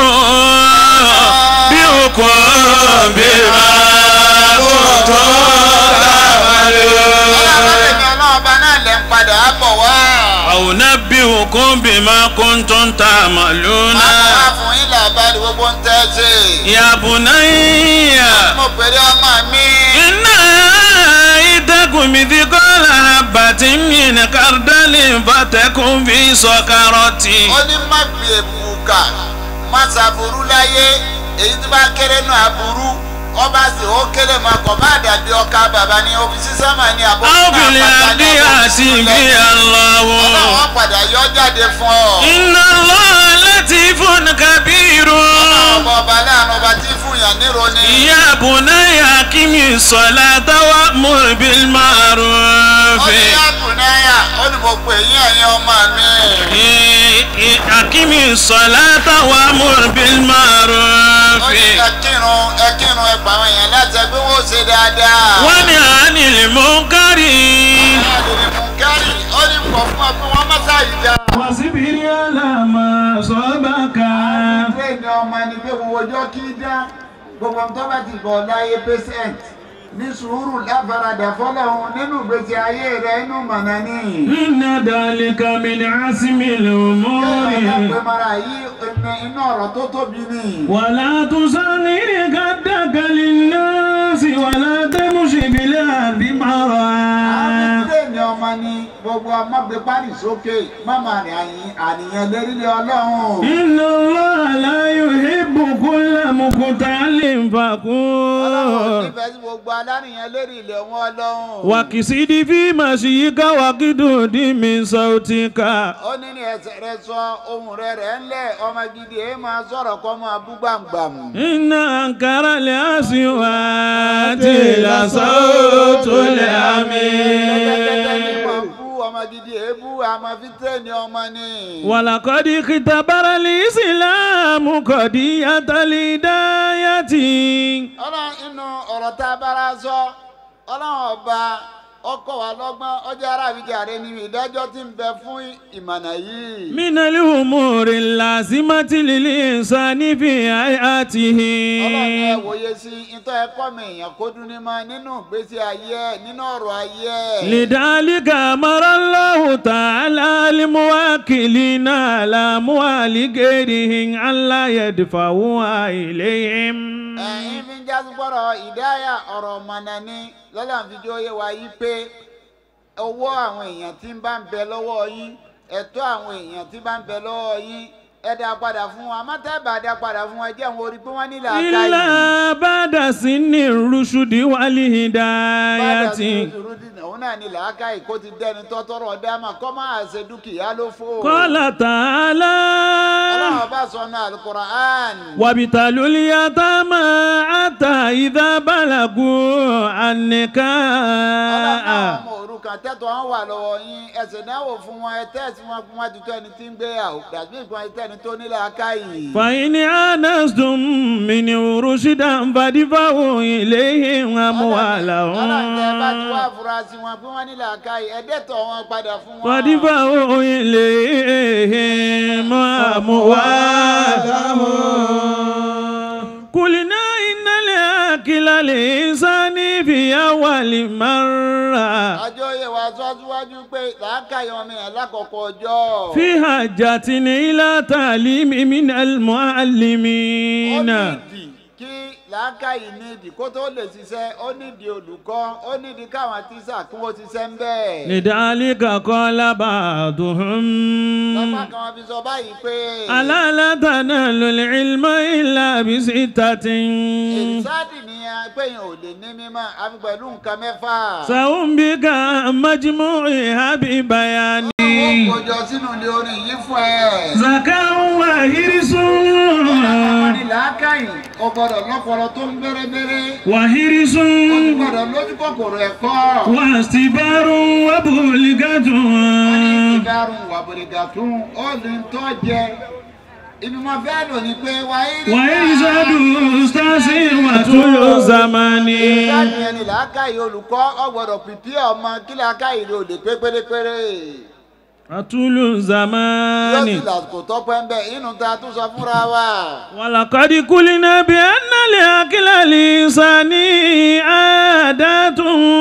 bí òkú bí máa kó tó dàbàlú. ọlọ́run èmi ọlọ́ọ̀ba náà lẹ́ ń padà bọ̀ wá. àwùnà bí òkú bí máa kó tó ń ta màlúùnà. àwọn wá fún yín làbárí gbogbo ń tẹ́ ṣe. yàbùnà yíyà. mo pèrè ọmọ mi. iná ìtẹ́kùn mi fi kọ́ lára bàtí mi ní kárdálì fàtẹ́kùn fi sọ kárọ̀tì. ó ní má fi èbùkà má ṣàbùrú láyé èyí tí bá kéré nù àbúrú ọba sì ó kéré máa kọ̀ bá dàbí ọkà bàbá ní ọ́fíìsì sẹ́mà ní àbọ̀ ábìlì àbí àti ìbí aláwọ̀. ọlọ́wọ́ padà yọ jáde fún ọ. iná lọ́wọ́ láti fún kábírù. ọba ọba láàánú ọba tí fún yàn nírò ni. ìyá àbùnáyà kí mi sọ̀lá táwa mú bí ó ní márùn-ún. àbùnáyà ó ní mo pè yín ẹ̀yin ọmọ mi. akimi sọ̀látà wà mú bí ó ní márùn-ún. ẹ kírun ẹ kírun ẹ pàwọn èèyàn láti ẹgbẹ́ wo ṣe dáadáa. wọ́n ní àánìlì mú kárì. àdìrí mú kárì ó ní pọ̀ fún ọ pé wọ́n má sáyìí dá. wàsíbìrì àlàmà sọ́bàkà. ilé ìní ọmọ ẹni pé gbogbo ọjọ́ kí dá gbogbo ohun tó bá ti bọ̀ láyé patient ní sùúrù láfaradà fọlọ́hún nínú ìgbésí ayé rẹ inú mọ̀nà ní. iná dàlíkà mi ní àsìmì lòmórì. yóò máa mara yìí ẹni inú ọ̀rọ̀ tó tóbi ni. wàlá tùsànì kàdàkàlì náà sí wàlá tẹ́mùsìbìlẹ̀ àdìmọ́ra. ilé ìní ọmọ ni gbogbo ọmọ gbé pálí sókè mọ́mọ́ àníyàn lérílẹ̀ ọlọ́run. iná lọ́la yóò hébù kúlẹ̀ mùkútàlì ọlọ́run fàkún. nífẹ̀ẹ́ sí gbogbo aláníyàn lérí ilẹ̀ wọn ọlọ́run. wakisidi fi masiyika wakidudi min sautika ó ní ní ẹsẹ̀ rẹ sọ ohun rẹ rẹ̀ ńlẹ̀ ọmọ gidi èé máa sọ̀rọ̀ kọ́ máa bú gbàǹgbàmù. inna ankara le asiwati la sautu le Tẹ́tẹ́tẹ́tẹ́ ní ami máa bú ọmọ gidi èébú àmọ́ fi tẹ́ẹ̀nì ọmọ ni. walakodi kitabara lisilamu kodi yatalidayati ọlọ́run inú ọ̀rọ̀ tá a bára sọ ọlọ́run ọba ọkọ̀ wa lọ́gbọ́n ọjọ́ ara àwíjàre ni ìdájọ́ ti ń bẹ fún ìmọ̀nà yìí. minali umuri lazimati lilinsani fi ayatihi ọlọ́run ẹ wòye sí ìtọ́ ẹ̀kọ́ mi èèyàn kó dún ní ma nínú ìgbésí ayé ẹ̀ nínú ọ̀rọ̀ ayé ẹ̀. لذلك أمر الله تعالى الموكلين على أموال غيرهم ألا يدفعوها إليهم ẹ̀yin fi ń jásí gbọ́dọ̀ ìdáyà ọ̀rọ̀ mọ̀nà ni lọ́la fi jó yé wa yí pé owó àwọn èèyàn tí ń bá ń bẹ lọ́wọ́ yín ẹ̀tọ́ àwọn èèyàn tí bá ń bẹ lọ́wọ́ yín ẹ dá padà fún wọn àmọ́ tẹ́ bá dá padà fún wọn ẹ jẹ́ àwọn orí pé wọ́n nílò àká yìí. إلا بعد سن الرشد والهداية òun náà ní làákàyè kó ti dẹni tọ́tọ́rọ̀ ọ̀dàmà kọ́ máa ṣe dúkìá ló fò. قال تعالى ọlọ́run bá sọ ní alukur'an. وابتلوا اليتامى حتى إذا بلغوا النكاح ọlọ́run ọmọ òrukàn tẹ́tọ̀ wọn wà lọ́wọ́ yín ẹsẹ̀ náwó fún wọn ẹ tẹ́sí wọn fún wọn tuntun ẹni tí ń gbéyàwó dàbí ìgbọ́n ẹni tẹ́ni tó ní làákàyè. فإن آنستم منه رشدا فادفعوا إليهم ọlọ́run tẹ́ bá ti wá أموالهم afurasí wọn pé wọ́n ní làákàyè ẹ̀dẹ́tọ̀ wọn padà fún wọn. فادفعوا إليهم أموالهم قلنا إن الأكل الإنسان في أول مرة àjọ yẹ wá sọ́síwájú pé làákàyè ọmọ yẹn lákọ̀ọ́kọ́ ọjọ́. في حاجة إلى تعليم من ó المعلمين nídìí kí làákàyè nídìí kó tó lè ṣiṣẹ́ ó nídìí olùkọ́ ó nídìí káwọn tíṣà kí wọ́n ṣiṣẹ́ ń bẹ́ẹ̀. لذلك قال بعضهم lọ́pàá kan wọ́n fi sọ báyìí pé. ألا لا تنالوا العلم إلا بستة ìsáàdì nìyẹn pé yẹn ò lè ní mímọ́ àfi pẹ̀lú nǹkan mẹ́fà. سأنبئك عن مجموعها ببيان ó kojọ sínú ilé orin yìí fún ẹ. زكاة وهرس àwọn ni làákàyè ó gbọ́dọ̀ lọ́pọlọ tó ń bẹ́rẹ́bẹ́rẹ́. وهرس ó ti gbọ́dọ̀ lójú kòkòrò ẹ̀kọ́. واستبار وبلغة wọ́n ní ìdárun wàbùrìgà tún ó lè ń tọ́ jẹ. ibi mo fẹ́ lò ní pé wáyé rí. وإرشاد أستاذ وطول زمان ìsáàdì yẹn ni làákàyè olùkọ́ ó gbọ́dọ̀ pìpì ọmọ kí làákàyè rẹ̀ ò lè pé pérépéré. وطول yóò زمان sì lásìkò tọ́pẹ́ ń bẹ̀ inú ta tún sọ fúnra wa. ولقد قلنا بأن لأكل الإنسان عادات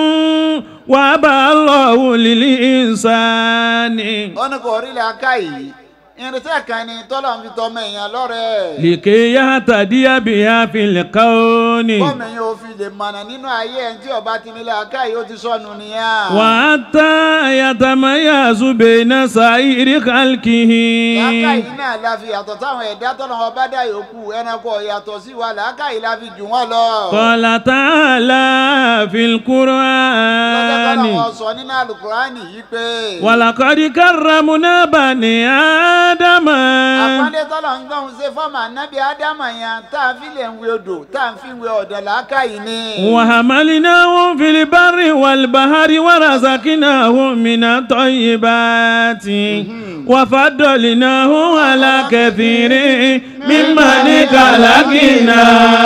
وأبى الله للإنسان ó ní kò rí làákàyè irinṣẹ́ kan ni tọ́lọ̀ ń fi tọmọ èèyàn lọ́rẹ̀. لكي يهتدي بها في الكون bọ́ọ̀mù èèyàn ò fi lè mọ̀nà nínú ayé ẹ̀ tí ọba ti ní làákàyè ó ti sọnù nìyẹn. وحتى يتميز بين سائر خلقه làákàyè náà la fi yàtọ̀ táwọn ẹ̀dá tọ́lọ̀ wọn bá dá yòókù ẹranko yàtọ̀ sí wa làákàyè la fi jù wọ́n lọ. قال تعالى في lọ́jọ́ tọ́lọ̀ القرآن wọn sọ nínú àlùkùránì yìí pé. ولقد كرمنا بني آدم àpọ́nlé tọ́lọ̀ ń gbọ́n ṣe fọ́ọ̀mù ànábì ádámà yẹn tá a fi lè ń wé odò tá a fi ń wé ọ̀dọ̀ làákàyè ni. وحملناهم في البر والبحر ورزقناهم من الطيبات وفضلناهم على كثير ممن خلقنا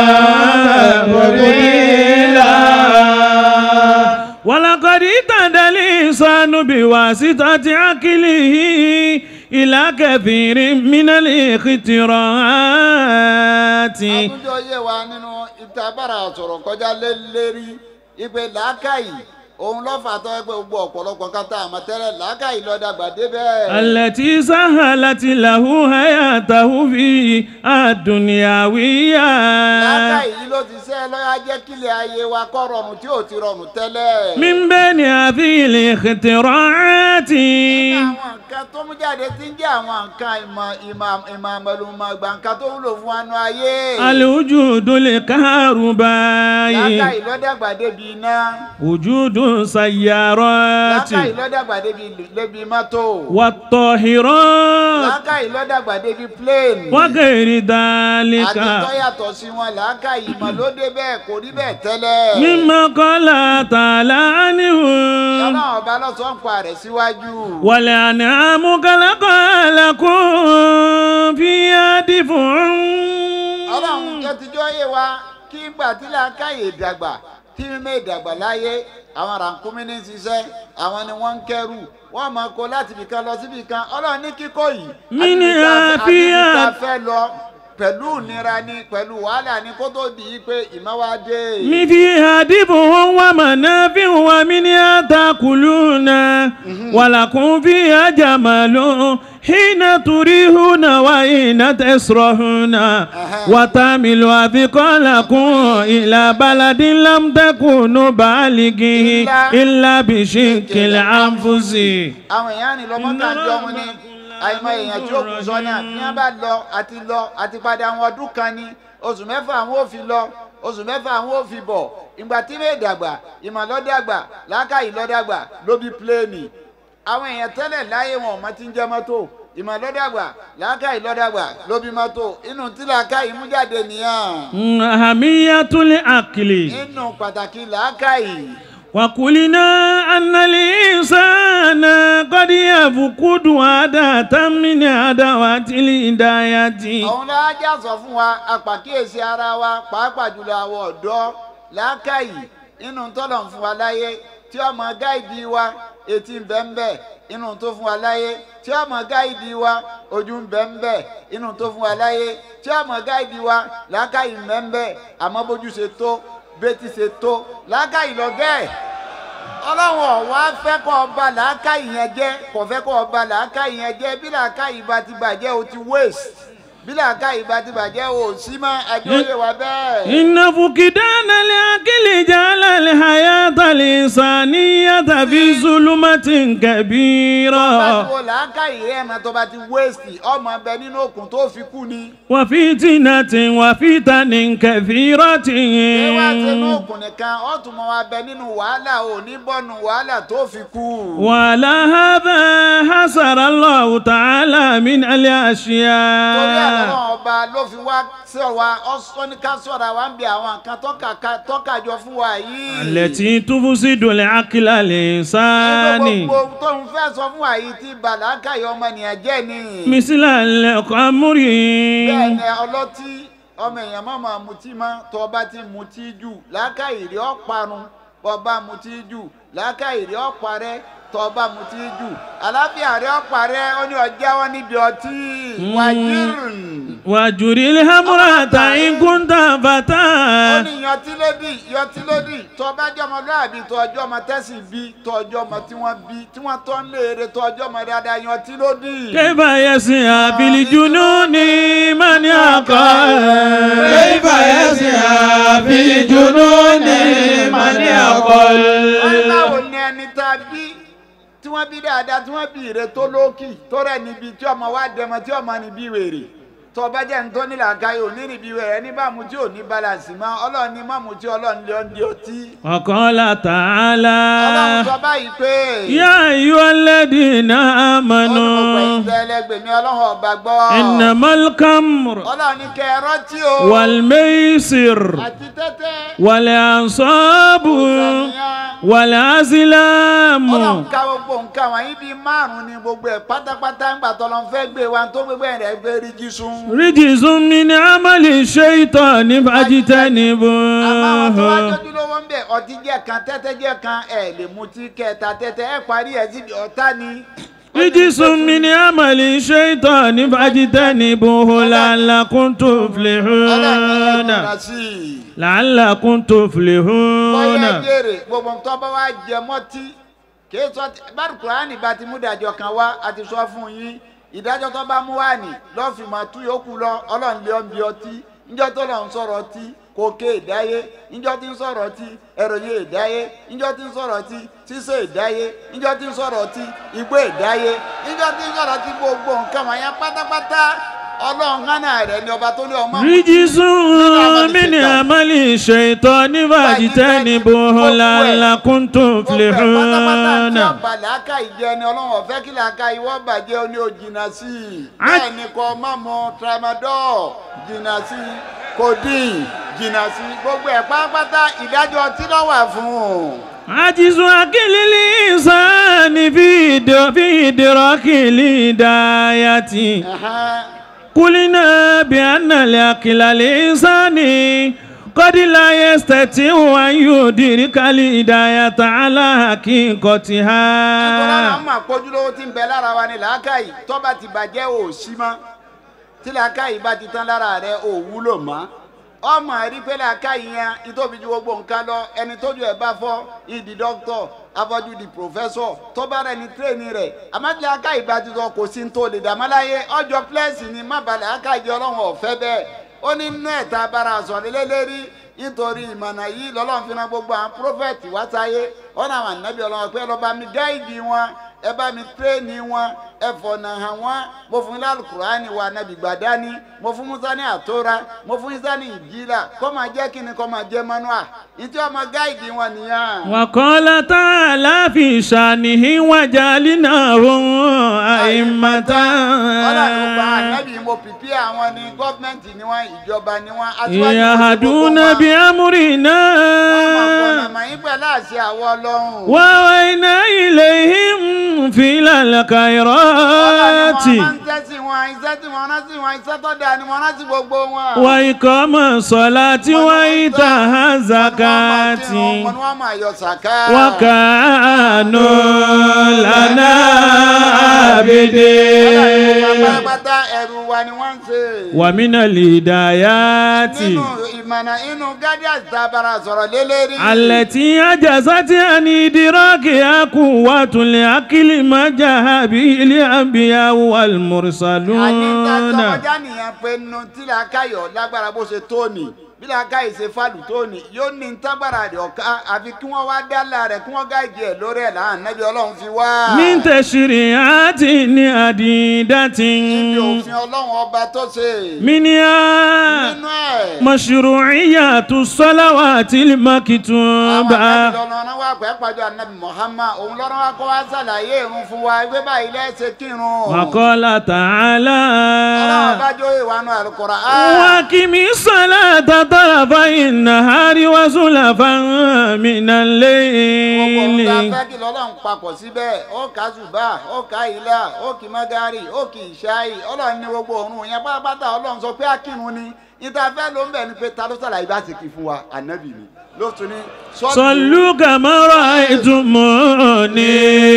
تفضيلا ولقد اهتدى الإنسان بواسطة عقله إلى كثير من الاختراعات àtúnjọ yé wa nínú ìtabára sọ̀rọ̀ kọjá lé lérí ìpè làákàyè òun lọ́fà tó ẹgbẹ́ gbogbo ọ̀pọ̀lọpọ̀ nǹkan tá a mọ̀ tẹ́lẹ̀ làákàyè lọ́dàgbà débẹ̀. التي سهلت له حياته في الدنيوية làákàyè yìí ló ti ṣe lọ́yà jẹ́ kílẹ̀ ayé wa kọ́ rọrùn tí ò ti rọrùn tẹ́lẹ̀. من بين هذه الاختراعات àwọn nǹkan tó mú jáde ti ń jẹ́ àwọn nǹkan ìmọ̀ ìmọ̀ ìmọ̀ àmọ̀lùmọ̀ gbà nǹkan tó wúlò fún wa nú ayé. الوجود الكهربائي làákàyè lọ́dàgbà débi iná. وجود سيارات làákàyè lọ́dàgbà débi débi mọ́tò. والطاهرات làákàyè lọ́dàgbà débi plane. وغير ذلك àti tó yàtọ̀ sí wọn làákàyè ìmọ̀ ló dé bẹ́ẹ̀ kò rí bẹ́ẹ̀ tẹ́lẹ̀. مما قال تعالى عنه ọlọ́run ọba lọ́sọ̀ ń pa rẹ̀ síwájú. والأنعام خلقها لكم فيها دفع ọlọ́run tó ti jọ́ yé wa kí gbà tí làákàyè dàgbà tí mímẹ́ ìdàgbà láyé àwọn rànkúmí ní ṣiṣẹ́ àwọn ni wọ́n ń kẹ́rù wọ́n máa kó láti ibìkan lọ síbi kan ọlọ́run ní kíkó yìí. Mí ní àti ibi tá- àti ibi àfíà. tá a fẹ́ lọ pẹ̀lú ìnira ni pẹ̀lú wàhálà ni kó tó di yí pé ìmọ̀ wa dé. من فيها دفع ومنافع ومنها تأكلون ولكم فيها جمال حين تريحون وحين تسرحون وتعمل أثقالكم إلى بلد لم تكونوا بالغيه إلا بشق الأنفس àwọn èèyàn ní lọ́mọ́ká jọ mu ní àìmọ̀ èèyàn tí ó kù sọ́nà ní wọ́n bá lọ àti lọ àti padà àwọn ọdún kan ní oṣù mẹ́fà àwọn ò fi lọ oṣù mẹ́fà àwọn ò fi bọ̀ ìgbà tí lè dàgbà ìmọ̀ lọ́dàgbà làákàyè lọ́dàgbà ló bí pléènì àwọn èèyàn tẹ́lẹ̀ láyé wọn ò mọ tí ń jẹ́ mọ́tò ìmọ̀ lọ́dàgbà làákàyè lọ́dàgbà ló bí mọ́tò inú tí làákàyè mú jáde nìyẹn أهمية العقل inú pàtàkì làákàyè. وقلنا أن الإنسان قد يفقد عادة من أدوات الهداية òun la já sọ fún wa apàkíyèsí ara wa pàápàá jùlọ àwọn ọ̀dọ́ làákàyè inú tọ́lọ̀ ń fún wa láyé tí ọmọ gáìdì wa etí ń bẹ ń bẹ inú tó fún wa láyé tí ọmọ gáìdì wa ojú ń bẹ ń bẹ inú tó fún wa láyé tí ọmọ gáìdì wa làákàyè ń bẹ ń bẹ àmọ́ bójú ṣe tó bẹ́tí ṣe tó làákàyè lọ́gẹ́ ẹ̀ ọlọ́run ọ̀wá fẹ́ kọ́ ọba làákàyè yẹn jẹ́ kò fẹ́ kọ́ ọba làákàyè yẹn jẹ́ bí làákàyè bá ti bàjẹ́ o ti waste bí làákàyè bá ti bàjẹ́ o ò sí mọ́ ẹjọ́ yẹ wá bẹ́ẹ̀. إن فقدان العقل جعل الحياة الإنسانية في ظلمة tó bá ti كبيرة wo làákàyè rẹ̀ mọ́ tó bá ti waste ọmọ bẹ nínú òkun tó fi kú ni. وفتنة وفتن كثيرة ṣé wàá ṣe inú òkun nìkan ó tún mọ́ wa bẹ nínú wàhálà ò ní bọ́nu wàhálà tó fi kú. وعلى هذا حصر الله تعالى من torí الأشياء àwọn ọba ló fi wá sọ wa ọsọ ní ká sọ̀rọ̀ wa ń bi àwọn nǹkan tọ́ka- tọ́kàjọ fún wa yìí. التي تفسد العقل الإنساني gbogbo tó ń fẹ́ sọ fún wa yìí tí bàlákà yọ ọmọnìyàn jẹ́ ni. مثل الخمر bẹ́ẹ̀ ni ọlọ́tí ọmọ èèyàn má máa mutí mọ́ tó ọba ti mutí jù làákàyè rí ọ̀parun ọba mutí jù làákàyè rí ọ̀parẹ́ tó ọba mutí jù àlàáfíà rí ọ̀parẹ́ ó ní ọjà wọn níbi ọtí wàjírùn. وجر الهمرة إن كنت ó فتى ní yọtí lódì yọtí lódì tó ọba jẹ́ ọmọlúwàbí tó ọjọ́ ọmọ tẹ́sí bí tó ọjọ́ ọmọ tí wọ́n bí tí wọ́n tọ́ ń léèrè tó ọjọ́ ọmọ dáadáa yọtí lódì. كيف يسعى بالجنون من يقال كيف يسعى في جنون من يقول wọ́n báwo ni ẹni tá a bí tí wọ́n bí dáadáa tí wọ́n bí ire tó lókì tó rẹ̀ níbi tí ọmọ wa dẹmọ tí ọmọ níbi wèrè tó ọba jẹ́ ní tó ní làákàyè ò ní níbi wèrè ẹni bá mu tí ò ní balance mọ́ ọlọ́run ní mọ́ mu tí ọlọ́run lé ọ́n di ọtí. وقال ọlọ́run تعالى sọ báyìí pé يا أيها الذين ọlọ́run آمنوا pẹ̀lú ẹlẹgbẹ̀mí ọlọ́run ọba gbọ́. إنما الخمر ọlọ́run ní kẹ́ ẹ rántí o. والميسر àti tẹ́tẹ́. والأنصاب ìsànìyàn. والأزلام ọlọ́run ká gbogbo nǹkan wọ̀nyí bíi márùn-ún ni gbogbo ẹ̀ pátápátá ń gbà tọ́lọ́ fẹ́ gbé wa tó gbogbo ẹ̀ rẹ̀ gbé rí jísùn. رجز من عمل الشيطان àmọ́ àwọn tó wá فاجتنبوه jọ́jú lówó ń bẹ̀ ọtí jẹ́ kan tẹ́tẹ́ jẹ́ kan ẹ̀ lè mutí kẹta tẹ́tẹ́ ẹ̀ parí ẹ̀ síbi ọ̀tá ni. رجس من عمل الشيطان فاجتنبوه لعلكم ọlọ́run ẹ̀ تفلحون múra sí i. لعلكم bọ́yá تفلحون jèrè gbogbo nǹkan bá wá jẹ mọ́tí kì í sọ báàrù kùránì bá ti mú ìdájọ́ kan wá a ti sọ fún yín ìdájọ́ tó bá mú wá ní lọ́ọ̀fìmọ̀ tú yòókù lọ ọlọ́run lé ọ́n bí ọtí níjọ́ tó lọ́n sọ̀rọ̀ ọtí kòkè ìdáyé níjọ́ tí ń sọ̀rọ̀ ọtí ẹ̀rọ̀yé ìdáyé níjọ́ tí ń sọ̀rọ̀ ọtí sísè ìdáyé níjọ́ tí ń sọ̀rọ̀ ọtí igbó ìdáyé níjọ́ tí ń sọ̀rọ̀ ọtí gbogbo nǹkan wọ̀nyẹn pátápátá ọlọ́run hánà rẹ̀ ni ọba tó ní ọmọ رجس من عمل الشيطان فاجتنبوه لعلكم تفلحون ọba làákà ìjẹ ni ọlọ́run ọ̀fẹ́ kí làákà ìwọ́ bàjẹ́ ó ní o jìnnà sí i bẹ́ẹ̀ ni kò má mọ tramadol jìnnà sí i codeine jìnnà sí i gbogbo ẹ̀ pátápátá ìdájọ́ tí ló wà fún un. عجز عقل الإنسان في إد- في إدراك الهداية Ẹ̀hẹ́n. قلنا بأن العقل الإنساني قد لا يستطيع أن يدرك الهداية على nítorí àwọn حقيقتها ọmọ àpọ́júlówó tí ń bẹ lára wa ni làákàyè tó bá ti bàjẹ́ ò sí mọ́ tí làákàyè bá ti tán lára rẹ̀ ò wúlò mọ́ ọmọ rí pé làákàyè yẹn ìtòbi ju gbogbo nǹkan lọ ẹni tójú ẹ̀ bá fọ́ ìdí dókítọ̀ afọ́jú di pòfẹ́sọ̀ tó bá rẹ̀ ní tírèènì rẹ̀ àmọ́ tí làákàyè bá ti sọ kò sí ní tó lè dàmọ́ láyé ọjọ́ pílẹ́sì ni má ba làákàyè ọlọ́run ọ̀fẹ́ bẹ́ẹ̀ ó ní inú ẹ̀ta bara àsọ̀rẹ́lẹ́lẹ́rí nítorí ìmọ̀nà yìí lọ́lọ́run fi ran gbogbo àwọn prófẹ́tì wá sáyé ọ̀nà àwọn ànábì ọlọ́run pé ẹ lọ́ọ́ bá mi gáìdì wọn ẹ bá mi tírẹ́ẹ̀nì wọn ẹ fọ̀nà hàn wọ́n mo fún ilé alukurani wa nàbì gbàdání mo fún musa ní àtọ́ra mo fún isa ní ìjìlá kọ́ máa jẹ́ kíni kọ́ máa jẹ́ manua ìtí ọmọ gáìdì wọn nìyẹn. وقال تعالى في شأنه وجعلناهم أئمة ọlọ́run gba ànábì mo pìpì àwọn ní gọ́ọ̀mẹ̀ntì ni wọ́n ìjọba ni wọ́n aṣíwájú wọn ní يهدون gbogbo wọn. wọ́n máa بأمرنا fọ̀nà mọ̀ yín pẹ̀lú àṣẹ àwọn ọlọ́run. وأوينا إليهم في الخيرات Ọlọ́run máa ń tẹ́sí wọn iṣẹ́ tí wọ́n rántí wọn iṣẹ́ tó dáa ni wọ́n rántí gbogbo wọn. وإقام الصلاة وإيتاء الزكاة Wọ́n ní wọ́n máa yọ sàká. وكانوا لنا Ọlọ́run عابدين pátápátá ẹrú wa wa ni wọ́n ń ṣe. ومن الهدايات nínú ìmọ̀nà inú guardians tá a bára sọ̀rọ̀ lélẹ́rí. التي عجزت عن إدراكها قوة العقل ما جاء به الأنبياء àní tá a والمرسلون sọkọjá nìyẹn pé nínú tí làákàyọ̀ lágbára bó ṣe tóni bí làákàyè ṣe fàlù tóni yóò ní tágbára rẹ̀ ọ̀ká àfi kí wọ́n wá dálà rẹ̀ kí wọ́n gáìdì ẹ̀ lórí ẹ̀ láàánú nẹ́bí ọlọ́run fi wá. من تشريعات عديدة níbi òfin ọlọ́run ọba tó ṣe. منها nínú ẹ̀. مشروعية الصلوات àwọn المكتوبة ànábì lọ́nà wà pẹ́ pàjọ ànábì Muhammad òun lọ́nà wà kó wá ṣàlàyé irun fún wa ẹgbẹ́ báyìí lẹ́sẹ̀ kírun. وقال ọlọ́run تعالى bá jó ìwànú àlùkòrò. وأقم الصلاة طرفي النهار وزلفا من gbogbo ohun tá a الليل fẹ́ kí lọ́lọ́run papọ̀ síbẹ̀ ó kà zùbà ó kà ilà ó kì magari ó kì ìṣáì ọlọ́run ní gbogbo òórùn yẹn pátápátá ọlọ́run sọ pé akírun ni níta fẹ́ ló ń bẹ̀ ni pé ta ló ṣàlàyé bá ti kí fún wa ànábì ni ló tún ní. صلوا كما رأيتموني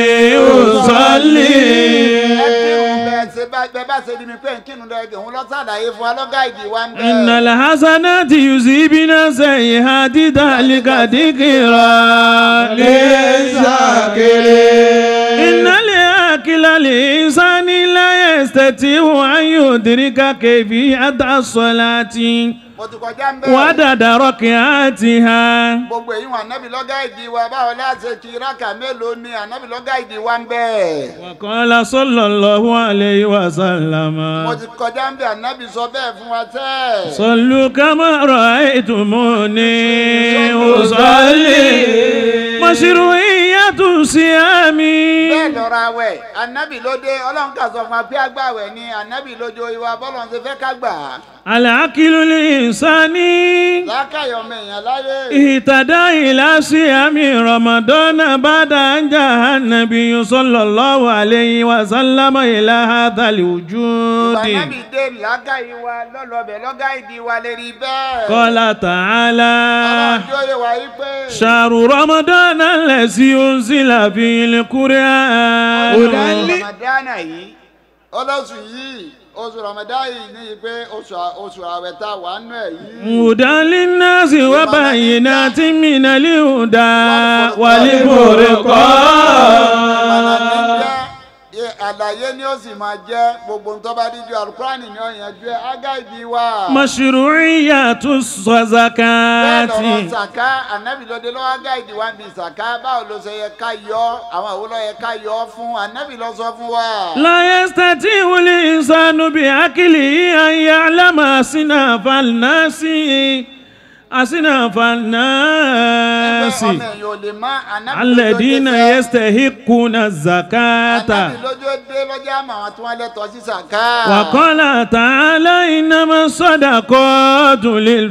ẹ أصلي kírun bẹ́ẹ̀ ṣe bá bẹ́ẹ̀ bá ṣe di mi pé nkírun lẹ́gẹ̀ òun lọ́ ṣàlàyé fún wa lọ́gá ìdí wa ń bẹ̀. إن الحسنات يذهبن السيئات ذلك ذكرى للذاكرين إن الأكل الإنسان لا يستطيع أن يدرك كيفية الصلاة mo ti kọjá ń bẹ̀. وعدد ركعاتها gbogbo èyí wọn ànábì lọ́gá ìdí wa báwo láti kí rákà mélòó ni ànábì lọ́gá ìdí wa ń bẹ̀. وقال صلى الله عليه وسلم mo ti kọjá ń bẹ̀ ànábì sọ bẹ́ẹ̀ fún wa tẹ́. صلوا كما رأيتموني أصلي مشروعية الصيام bẹ́ẹ̀ lọ́ra wẹ̀ ànábì ló dé ọlọ́run kà sọ fún wa pé àgbàwẹ̀ ni ànábì lójó ìwà bọ́lọ̀ ṣe fẹ́ ká gbà á. العقل الإنساني lákàyọ̀ ọmọ èèyàn láyé. اهتدى إلى صيام رمضان بعد أن جاء النبي صلى الله عليه وسلم إلى هذا الوجود ànábì dé lákàyè wa lọ́lọ́bẹ̀ lọ́gá ìdí wa lè rí bẹ́ẹ̀. قال تعالى ọlọ́run jó yẹ wá yí pé. شهر رمضان الذي أنزل فيه القرآن ramadana yìí ọlọ́sù yìí oṣù ramadana yìí ní pé oṣù oṣù àwẹ̀ tá a wà nù ẹ̀ yìí. هدى للناس وبينات من الهدى والفرقان Ye- àlàyé ni ó sì máa jẹ́ gbogbo nǹkan bá díjú alukurani ni ó yanjú ẹ ágá ìdí wa. مشروعية bẹ́ẹ̀ lọ́rọ̀ الزكاة sàká ànábì lóde lọ́wọ́ ágá ìdí wa ń bi sàká báwo ló ṣe yẹ ká yọ àwọn àwo ló yẹ ká yọ fún ànábì ló sọ fún wa. لا يستطيع الإنسان بعقله أن يعلم أصناف الناس أصناف ẹgbẹ́ الناس ọmọ èèyàn ò lè má ànábì الذين lójó fẹ́. يستحقون الزكاة ànábì lójó dé lọ́jọ́ àmọ́ àwọn tí wọ́n lẹ́tọ̀ọ́ sí sàká. وقال تعالى إنما الصدقات ọlọ́run ní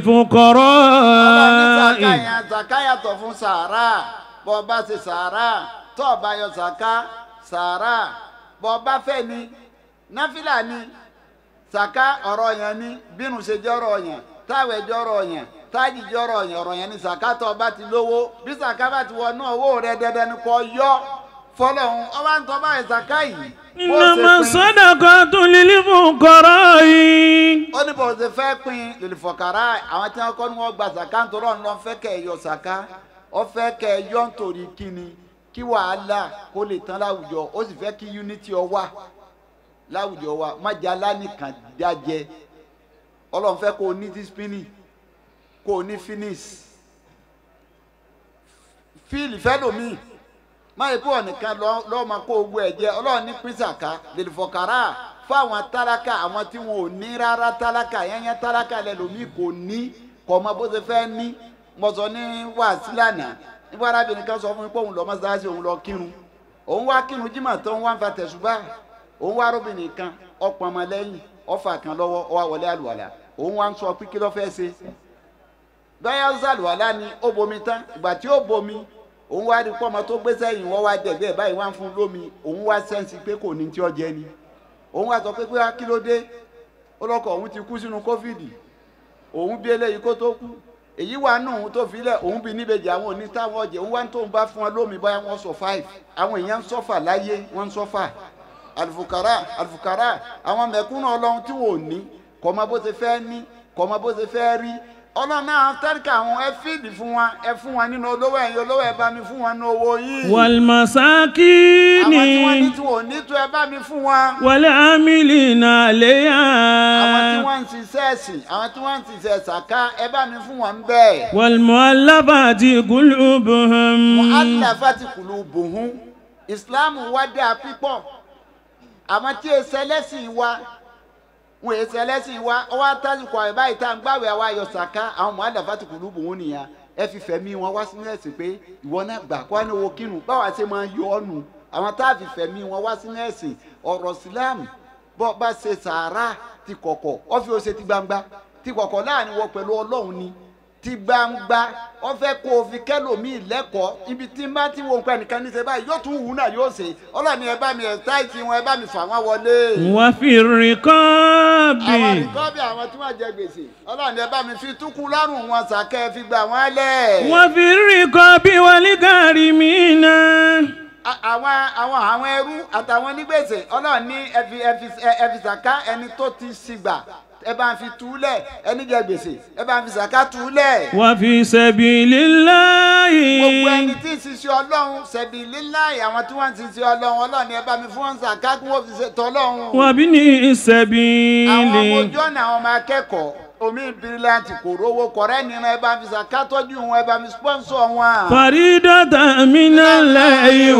sàká للفقراء yẹn sàká yàtọ̀ fún sàárà bọ́ ọ bá ṣe sàárà tó o bá yọ sàká sàárà bọ́ ọ bá fẹ́ ni náfìlà ni sàká ọ̀rọ̀ yẹn ni bínú ṣe jẹ́ ọ̀rọ̀ yẹn táwẹ̀ jẹ́ ọ̀rọ̀ yẹn tájì jẹ́ ọ̀rọ̀ yẹn ọ̀rọ̀ yẹn ni sàká tó o bá ti lówó bí sàká bá ti wọnú owó rẹ dandan ni kò yọ fọlọ́hún ọba ń tọ́ báyìí sàká yìí bó o ṣe إنما pín- الصدقات للفقراء ó ní bó o ṣe fẹ́ pín lèlìfọ̀kàrà àwọn tí wọ́n kọ́ ni wọ́n gba sàká nítorí ọ̀nà lọ́n fẹ́ kẹ́ ẹ yọ sàká ó fẹ́ kẹ́ ẹ yọ nítorí kíni kí wàhálà kó lè tán láwùjọ ó sì fẹ́ kí unity ọ wà láwùjọ wa má jẹ́ alánìkan dájẹ́ ọlọ́run fẹ́ kó o ní discipline kó o ní finish fíìlì fẹ́lòmíì má yẹ kó ọ̀nìkan lọ́ọ́ máa kó ogun ẹ̀ jẹ ọlọ́run ní pín sàká lèlìfọ̀kàrà fún àwọn tálákà àwọn tí wọn ò ní rárá tálákà yẹnyẹn tálákà lẹ́lòmíì kò ní kò mọ bó ṣe fẹ́ ní mo sọ ní wàásù lánàá nígbà arábìnrin kan sọ fún mi pé òun lọ mọ́ṣáláṣí òun lọ kírun òun wá kírun jímọ̀ tó ń wá ń fa tẹ̀sùbá òun wá arábìnrin kan ọ̀pọ̀ ọmọ lẹ́yìn ọ̀fà kan lọ́wọ́ ó wá wọlé àlùwàlà òun wá ń sọ pé kí ló fẹ́ ṣe bẹ́ẹ̀ ṣàlùwàlà ni ó bomi tán ìgbà tí ó bomi òun wá rí pọ́nmọ tó gbé sẹ́yìn wọ́n wá dẹ̀gbẹ́ báyìí wá ń fún lómi òun wá sẹ́ǹsì pé kò ní tí ó jẹ ni òun wá sọ pé pé kí ló dé ó lọ́kọ̀ òun ti kú sínú kófìdì òun bí eléyìí kó tó kú èyí wà nù òun tó filẹ̀ òun bí níbejì àwọn òní táwọn ọjẹ òun wá ń tóun bá fún wọn lómi báyà wọ́n sọ five àwọn èèyàn ń sọ́fà láyé wọ́n ń sọ́fà alifukara alifukara àwọn mẹ̀kúnnù ọlọ́run tí wò ní kò mọ bó ṣe fẹ́ ní kò mọ bó ṣe fẹ́ rí ọlọ́run náà tẹ́ríkà àwọn ẹ fíìdì fún wa ẹ fún wa nínú olówó ẹ̀yin olówó ẹ bá mi fún wa nínú owó yìí àwọn tí wọ́n ní والمساكين tí wọ́n ní tó ẹ bá mi fún wa والعاملين àwọn tí عليها wọ́n ń ṣiṣẹ́ ẹ̀sìn àwọn tí wọ́n ń ṣiṣẹ́ ṣàká ẹ bá mi fún wọn bẹ́ẹ̀. والمؤلفات قلوبهم alafati kulubuhun islam wa dáa pípọ̀ àwọn tí èsì ẹlẹ́sìn wa wọn èsì ẹlẹ́sìn wa ọwọ́ atásìkò àyè báyìí tá à ń gbàwé àwa ayọ̀ sàká àwọn mọ̀ alafati kulubuhun nìyà ẹ fi fẹ̀mí wọn wá sínú ẹ̀sìn pé ìwọ náà gbà kó wá ní owó kírun báwa ṣe máa yọ ọ́ nù àwọn tá a fi fẹ̀mí wọn wá sínú ẹ̀sìn ọ̀rọ̀ sílámù bọ́ bá ṣe sàárà ti kọ̀kọ̀ ọ́ fi ó ṣe ti gbangba ti kọ̀kọ̀ láàrin wọ pẹ̀lú ọlọ́run ni ti gbangba wọ́n fẹ́ kó o fi kẹ́lòmíì lẹ́kọ̀ọ́ ibi tí n bá ti wo nǹkan nìkan ní ṣe báyìí yóò tún wù ú náà yóò ṣe ọlọ́ọ̀ni ẹ bá mi ẹ̀ táìtì wọn ẹ bá mi fà wọ́n wọlé. وفي الرقاب àwọn àríkọ́bì àwọn tí wọ́n jẹ gbèsè ọlọ́ọ̀ni ẹ bá mi fi túkú lọ́rùn wọn sàkẹ́ fi gbà wọ́n lẹ̀. وفي الرقاب والغارمين A- àwọn àwọn àwọn ẹrú àtàwọn onígbèsè ọlọ́run ní ẹ fi ẹ fi ẹ fi sàká ẹni tó ti ṣìgbà ẹ bá ń fi túlẹ̀ ẹni jẹ gbèsè ẹ bá ń fi sàká túlẹ̀. وفي سبيل الله gbogbo ẹni tí ń ṣiṣẹ́ ọlọ́run ṣẹ̀bi líláì àwọn tí wọ́n ń ṣiṣẹ́ ọlọ́run ọlọ́run ni ẹ bá mi fún wọn ṣàká kí wọ́n fi ṣe tọ́lọ́run. وابن àwọn ọmọ السبيل ojú ọ̀nà àwọn ọmọ akẹ́kọ̀ọ́ omi bíríláǹtì kò rówó kọ̀rẹ́ nínú ẹ bá mi ṣàká tọ́jú wọn ẹ bá mi sponsor wọn. فريدة من الله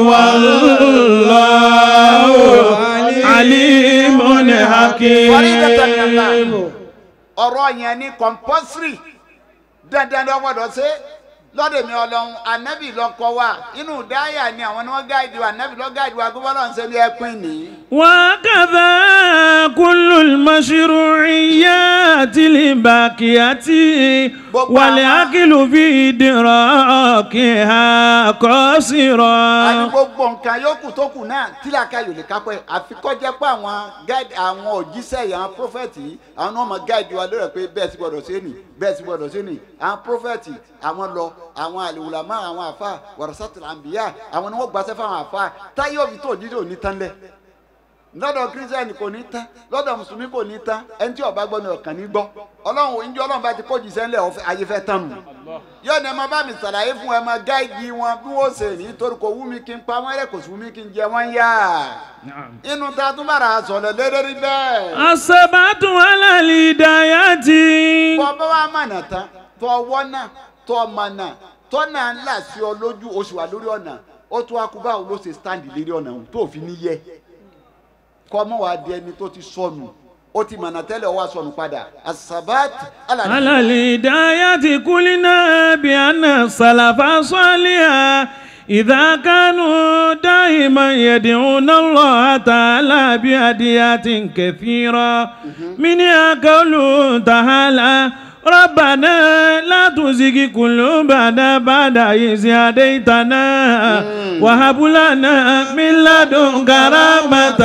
والله عليم حكيم Faridatan min Allah. ọ̀rọ̀ yẹn ní compulsory dandan ló gbọ́dọ̀ ṣe lọ́dọ̀ mi ọlọ́run anabi lọ́kọ wa inú dáyà ni àwọn ni wọ́n gáàdì wa anabi lọ́ gáàdì wa gbọ́dọ̀ lọ́n ṣe ní ẹpin ní. وكذا كل المشروعيات الباقية والعقل في إدراكها a ní قاصرا gbogbo nǹkan yòókù tó kù náà tílàkà yòó lè kápẹ́ àfikọ́jẹ́ pé àwọn gáàdì àwọn òjíṣẹ́ yìí àwọn prọfẹ̀tì yìí àwọn náà máa gáàdì wa lórí ẹ̀ pé bẹ́ẹ̀ sì gbọ́dọ̀ ṣe nì bẹ́ẹ̀ sì gbọ́dọ̀ ṣe nì àwọn prọfẹ̀tì àwọn lọ àwọn àlèwùlámà àwọn àfa wàrasátìlà àǹbíyà àwọn ni wọ́n gbàṣẹ́ fáwọn àfa táyé òbí tó òjíṣẹ́ òní tán lẹ̀ lọ́dọ̀ kírísítẹ́nì kò ní tán lọ́dọ̀ mùsùlùmí kò ní tán ẹni tí ó bá gbọ́ ni ọ̀kan ní gbọ́ ọlọ́run òun jẹ́ ọlọ́run bá ti kójì sẹ́ńlẹ̀ ọ̀fẹ́ ayé fẹ́ tán nù. yóò ní ẹ máa bá mi ṣàlàyé fún ẹ máa gáìdì wọn bí wọ́n ṣe ní torí kò wú mi kí n pa wọ́n rẹ̀ kò sí wú mi kí n jẹ wọ́n yá. inú ta tún bára sọ̀rọ̀ lérí bẹ́ẹ̀. السبعة على الهدايات bọ́ bá wà mọ̀nà tán tọ́ ọwọ́ náà tọ́ mọ̀nà tọ́ náà ńlá sí ọ lójú oṣù wà lórí ọ̀nà ó tún akúbá wo ló ṣe stand lérí ọ̀nà òun tó fi ní yẹ kọ́ mọ́ wàá di ẹni tó ti sọnù ó ti mọ̀nà tẹ́lẹ̀ ó wá sọnù padà asabat alali. على الهداية قلنا بأن السلف الصالح إذا كانوا دائما يدعون الله تعالى بهديات كثيرة منها قوله تعالى ربنا لا تزغ قلوبنا بعد إذ هديتنا وهب لنا من لدنك رحمة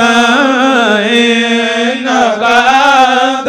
إنك أنت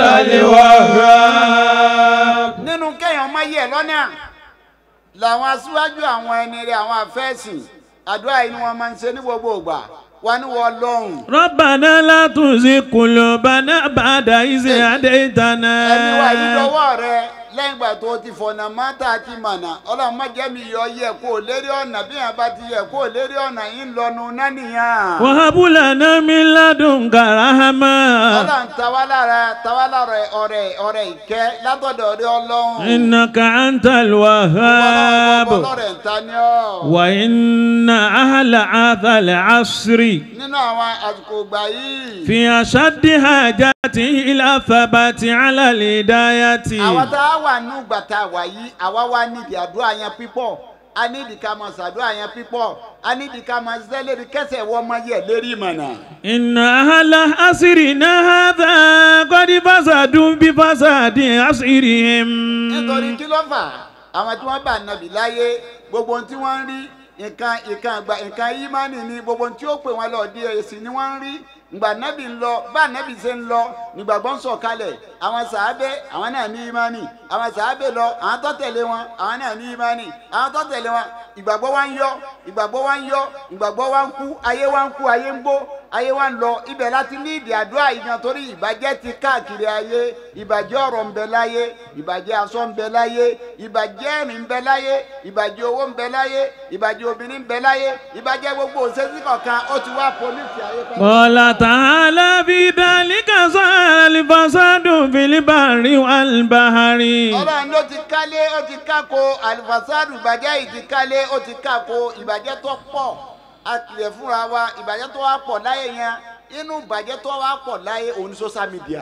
الوهاب nínú kéèyàn má yẹ lọ́nà làwọn aṣíwájú àwọn ẹni rẹ̀ àwọn àfẹ́sìn àdúrà yìí ni wọ́n máa ń ṣe ní gbogbo ìgbà wọn ní wọ́n lọ́hùn. ربنا لا تزغ قلوبنا بعد إذ هديتنا ẹni wa yìí lọ́wọ́ rẹ lẹ́yìn ìgbà tó ti fọ̀nà mọ́tà àti mọ̀nà ọlọ́run má jẹ́ mi yọ yẹ kó o lérí ọ̀nà bí yẹn bá ti yẹ kó o lérí ọ̀nà yìí ń lọnu nánìyàn. وهب لنا من لدنك رحمة ọlọ́run tawá lára tawá lára ọ̀rẹ́ ọ̀rẹ́ ìkẹ́ látọ̀dọ̀ ọ̀rẹ́ ọlọ́run. إنك أنت الوهاب ọlọ́rẹ̀ ń ta ni ọ́. وإن أهل هذا العصر nínú àwọn àsìkò ìgbà yìí. في أشد حاجة إلى ثبات على الهداية àwa tá a wà nínú ìgbà tá a wà yìí àwa wá nídìí àdúrà yẹn pípọ̀ a nídìí ká máa ṣàdúrà yẹn pípọ̀ a nídìí ká máa ṣiṣẹ́ lérí kẹsẹ̀ wọ́n máa yẹ lérí ìmọ̀nà. إن أهل عصرنا هذا قد فسدوا بفساد عصرهم nítorí kí ló fà á àwọn tí wọ́n bá nàbì láyé gbogbo ohun tí wọ́n ń rí nǹkan nǹkan àgbà nǹkan ìmánì ni gbogbo ohun tí ó pè wọ́n lọ di èsì ni wọ́n ń rí ngbà nàbì ń lọ bá nàbì ṣe ń lọ nígbàgbọ́ ń sọ̀kalẹ̀ àwọn sàábé àwọn náà ní ìmánì àwọn sàábé lọ àwọn tó tẹ̀lé wọn àwọn náà ní ìmánì àwọn tó tẹ̀lé wọn ìgbàgbọ́ wa ń yọ ìgbàgbọ́ wa ń yọ ìgbàgbọ́ wa ń kú ayé wa ń kú ayé ń gbó ayé wa ń lọ ibẹ̀ láti ní ìdí àdúrà yìí gan torí ìbàjẹ́ ti káàkiri ayé ìbàjẹ́ ọ̀rọ̀ ń bẹ láyé ìbàjẹ́ aṣọ ń bẹ láyé ìbàjẹ́ ẹ̀rìn ń bẹ láyé ìbàjẹ́ owó ń bẹ láyé ìbàjẹ́ obìnrin ń bẹ láyé ìbàjẹ́ gbogbo òṣèṣì kọ̀ọ̀kan ó ti wá pólísì ayé pẹ́. قال تعالى في ذلك صار الفساد في البر والبحر ọlọ́run ló ti kálé ó ti kákó àlùfàṣàdù ìbàjẹ́ yìí ti kálé ó ti kákó ìbàjẹ́ tó pọ̀ a kìlẹ̀ fúnra wa ìbàjẹ́ tó wá pọ̀ láyé yẹn inú ìbàjẹ́ tó wá pọ̀ láyé òun ní social media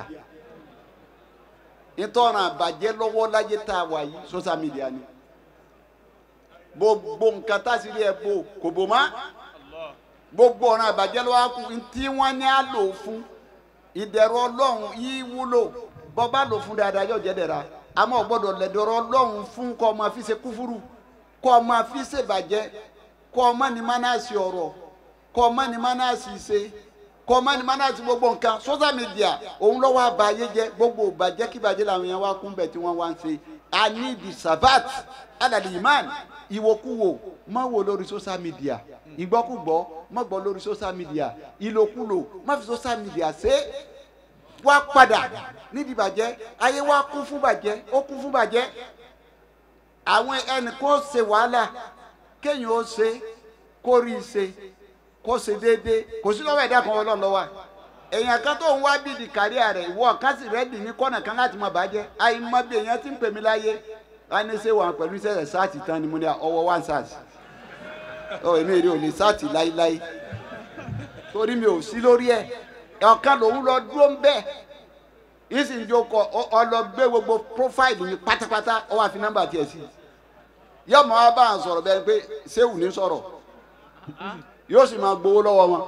nítorí àbàjẹ́ lọ́wọ́ láyé tá a wà yìí social media ni gbogbo nǹkan tá a sì rí ẹ bò kò bò má gbogbo ọ̀ràn àbàjẹ́ ló wá kú tí wọ́n ní á lò fún ìdẹ̀rọ ọlọ́run yìí wúlò bọ́ bá lò fún dáadáa yóò jẹ́ dẹ̀ra àmọ́ ò gbọ́dọ̀ lẹ̀dọ̀rọ̀ ọlọ́run fún kọ́ ọmọ fi ṣe kúfúrú kọ́ ọmọ fi ṣe bàjẹ́ kọ́ ọmọ ní mánàsì ọ̀rọ̀ kọ́ ọmọ ní mánàsì ṣe kọ́ ọmọ ní mánàsì gbogbo nǹkan social media òun lọ́wọ́ àbáyé jẹ́ gbogbo bàjẹ́ kí bàjẹ́ làwọn yẹn wá kún bẹ̀ tí wọ́n wá ń ṣe i need the sabat alali iman ìwòkuwò má wò lórí social media ìgbọ́kúgbọ́ má gbọ́ lórí social media ìlòkulò má fi social media ṣe é wá padà nídìí bàjẹ́ ayé wa kún fún bàjẹ́ ó kún fún bàjẹ́ àwọn ẹnìkan ó ṣe wàhálà kéèyàn ó ṣe kó rí i ṣe kó ṣe déédéé kò sí lọ́wọ́ ẹ̀dá kan ọlọ́run lọ́wọ́ èèyàn kan tó ń wá bíi di kárí rẹ̀ ìwọ kan sì rẹ́dì ní kọ́nà kan láti mọ bàjẹ́ àyè mọ bí èèyàn ti ń pè mí láyé wá ní ṣé wà pẹ̀lú iṣẹ́ sáàtì tán ni mo ní ọwọ́ one sars ọ èmi èrè ò lè sáàtì láíláí torí mi ò sí lórí ẹ̀ ọ̀kan lòun lọ dúró ń bẹ́ẹ̀ ìsìn ìjókòó ọlọ gbé gbogbo profile mi pátápátá ọ wá fi nọ́mbà tiẹ̀ sí yóò máa bá a sọ̀rọ̀ bẹ́ẹ̀ pé sẹ́wù ní sọ̀rọ̀ yóò sì máa gbowó lọ́wọ́ wọn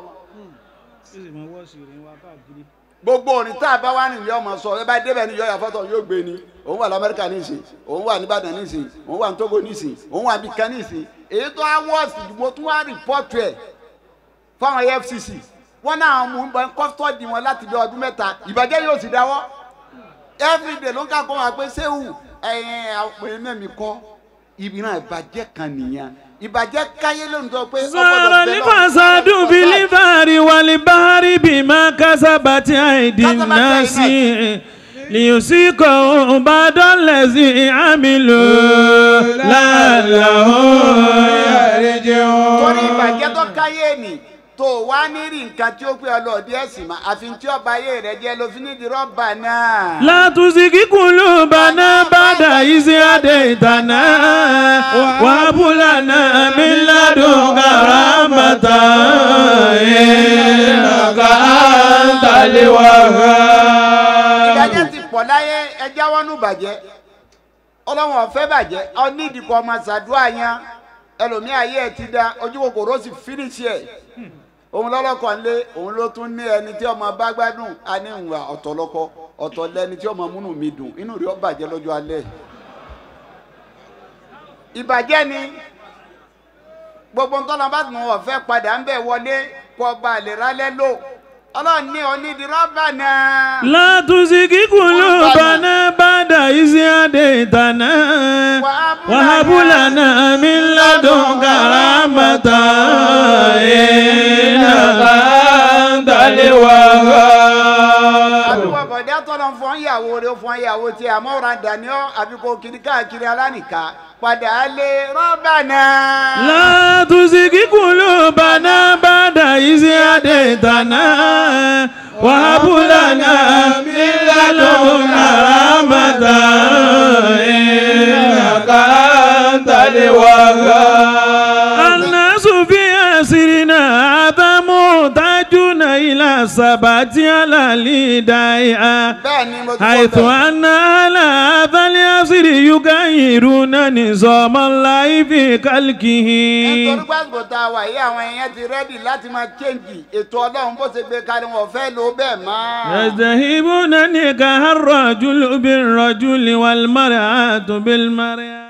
gbogbo òrìn tá a bá wà nílé ọmọ sọ ẹ bá débẹ̀ ní yọ̀ọ̀yà fọ́tọ̀ yóò gbé ni òun wà lamẹ́ríkà nísìn òun wà nìbàdàn nísìn òun wà ní Togo nísìn òun wà ní kan nísìn èyí tó á wọ́ọ̀sì mo tún wá rìpọ́tù ẹ̀ fáwọn EFCC wọn náà mú un bọ kọ́tọ́dì wọn láti bí ọdún mẹ́ta ìbàjẹ́ yóò sì dáwọ́ everyday ló ń ká kọ́ wọn pé sẹ́wù ẹ̀yìn àpè náà mi kọ́ ìbìrán ìbàjẹ́ kan nìyẹn ìbàjẹ́ káyé lónìí tó pé صار الفساد في البر والبحر بما كسبت أيدي الناس ليذيقهم بعض الذي عملوا لعلهم يرجعون torí ìbàjẹ́ tó káyé nì tó wá ní rí nǹkan tí ó pé ọlọ́ọ̀dí ẹ̀sìn mọ́ àfi tí ọba ayé rẹ̀ jẹ́ ló fi ní di rọ́bà náà. لا تزغ قلوبنا بعد إذ هديتنا وهب لنا من لدنك رحمة إنك أنت الوهاب ìbàjẹ́ ti pọ̀ láyé ẹjẹ́ wọnú bàjẹ́ ọlọ́wọ́n ọ̀fẹ́ bàjẹ́ onídìkọ̀ ọmọ ṣàdúrà yẹn ẹlòmíì ayé ẹ̀ ti da ojú kòkòrò sì fínísì ẹ̀ òun lọ́lọ́kọ̀ ńlé òun ló tún ní ẹni tí ọmọ bá gbádùn á ní ìwà ọ̀tọ̀ lọ́kọ ọ̀tọ̀ lẹni tí ọmọ múnú mi dùn inú rẹ̀ ó bàjẹ́ lọ́jọ́ alẹ́ ìbàjẹ́ ni gbogbo nǹkan lọ́ba tí wọ́n fẹ́ padà ń bẹ̀ wọlé kọ́ ba lè rálẹ́ lò ọlọ́run ní onídìrọ́bà náà. لا تزغ قلوبنا بعد إذ هديتنا وهب لنا من لدنك رحمة إنك أنت الوهاب àbíkọ bọ̀dá tọ́lọ̀ fún ìyàwó rẹ̀ fún ìyàwó tí àmọ́ ọ̀rọ̀ daniel àbíkọ kiri káàkiri alánìka padà lé rọ́bà náà. لا تزغ قلوبنا بعد إذ هديتنا وهب لنا من لدنك رحمة إنك أنت الوهاب الناس في أسرنا هذا محتاجون إلى ثبات على الهداية bẹ́ẹ̀ ni mo ti حيث kọ́ bẹ́ẹ̀. أن على هذا العصر يغيرون نظام الله في خلقه nítorí pásítọ̀ tá a wà yìí àwọn èèyàn ti rẹ́dì láti máa chẹ́ǹgì ètò ọlọ́run bó ṣe gbé kalẹ̀ wọn fẹ́ lò bẹ́ẹ̀ mọ́. يذهبون نكاح الرجل بالرجل والمرأة بالمرأة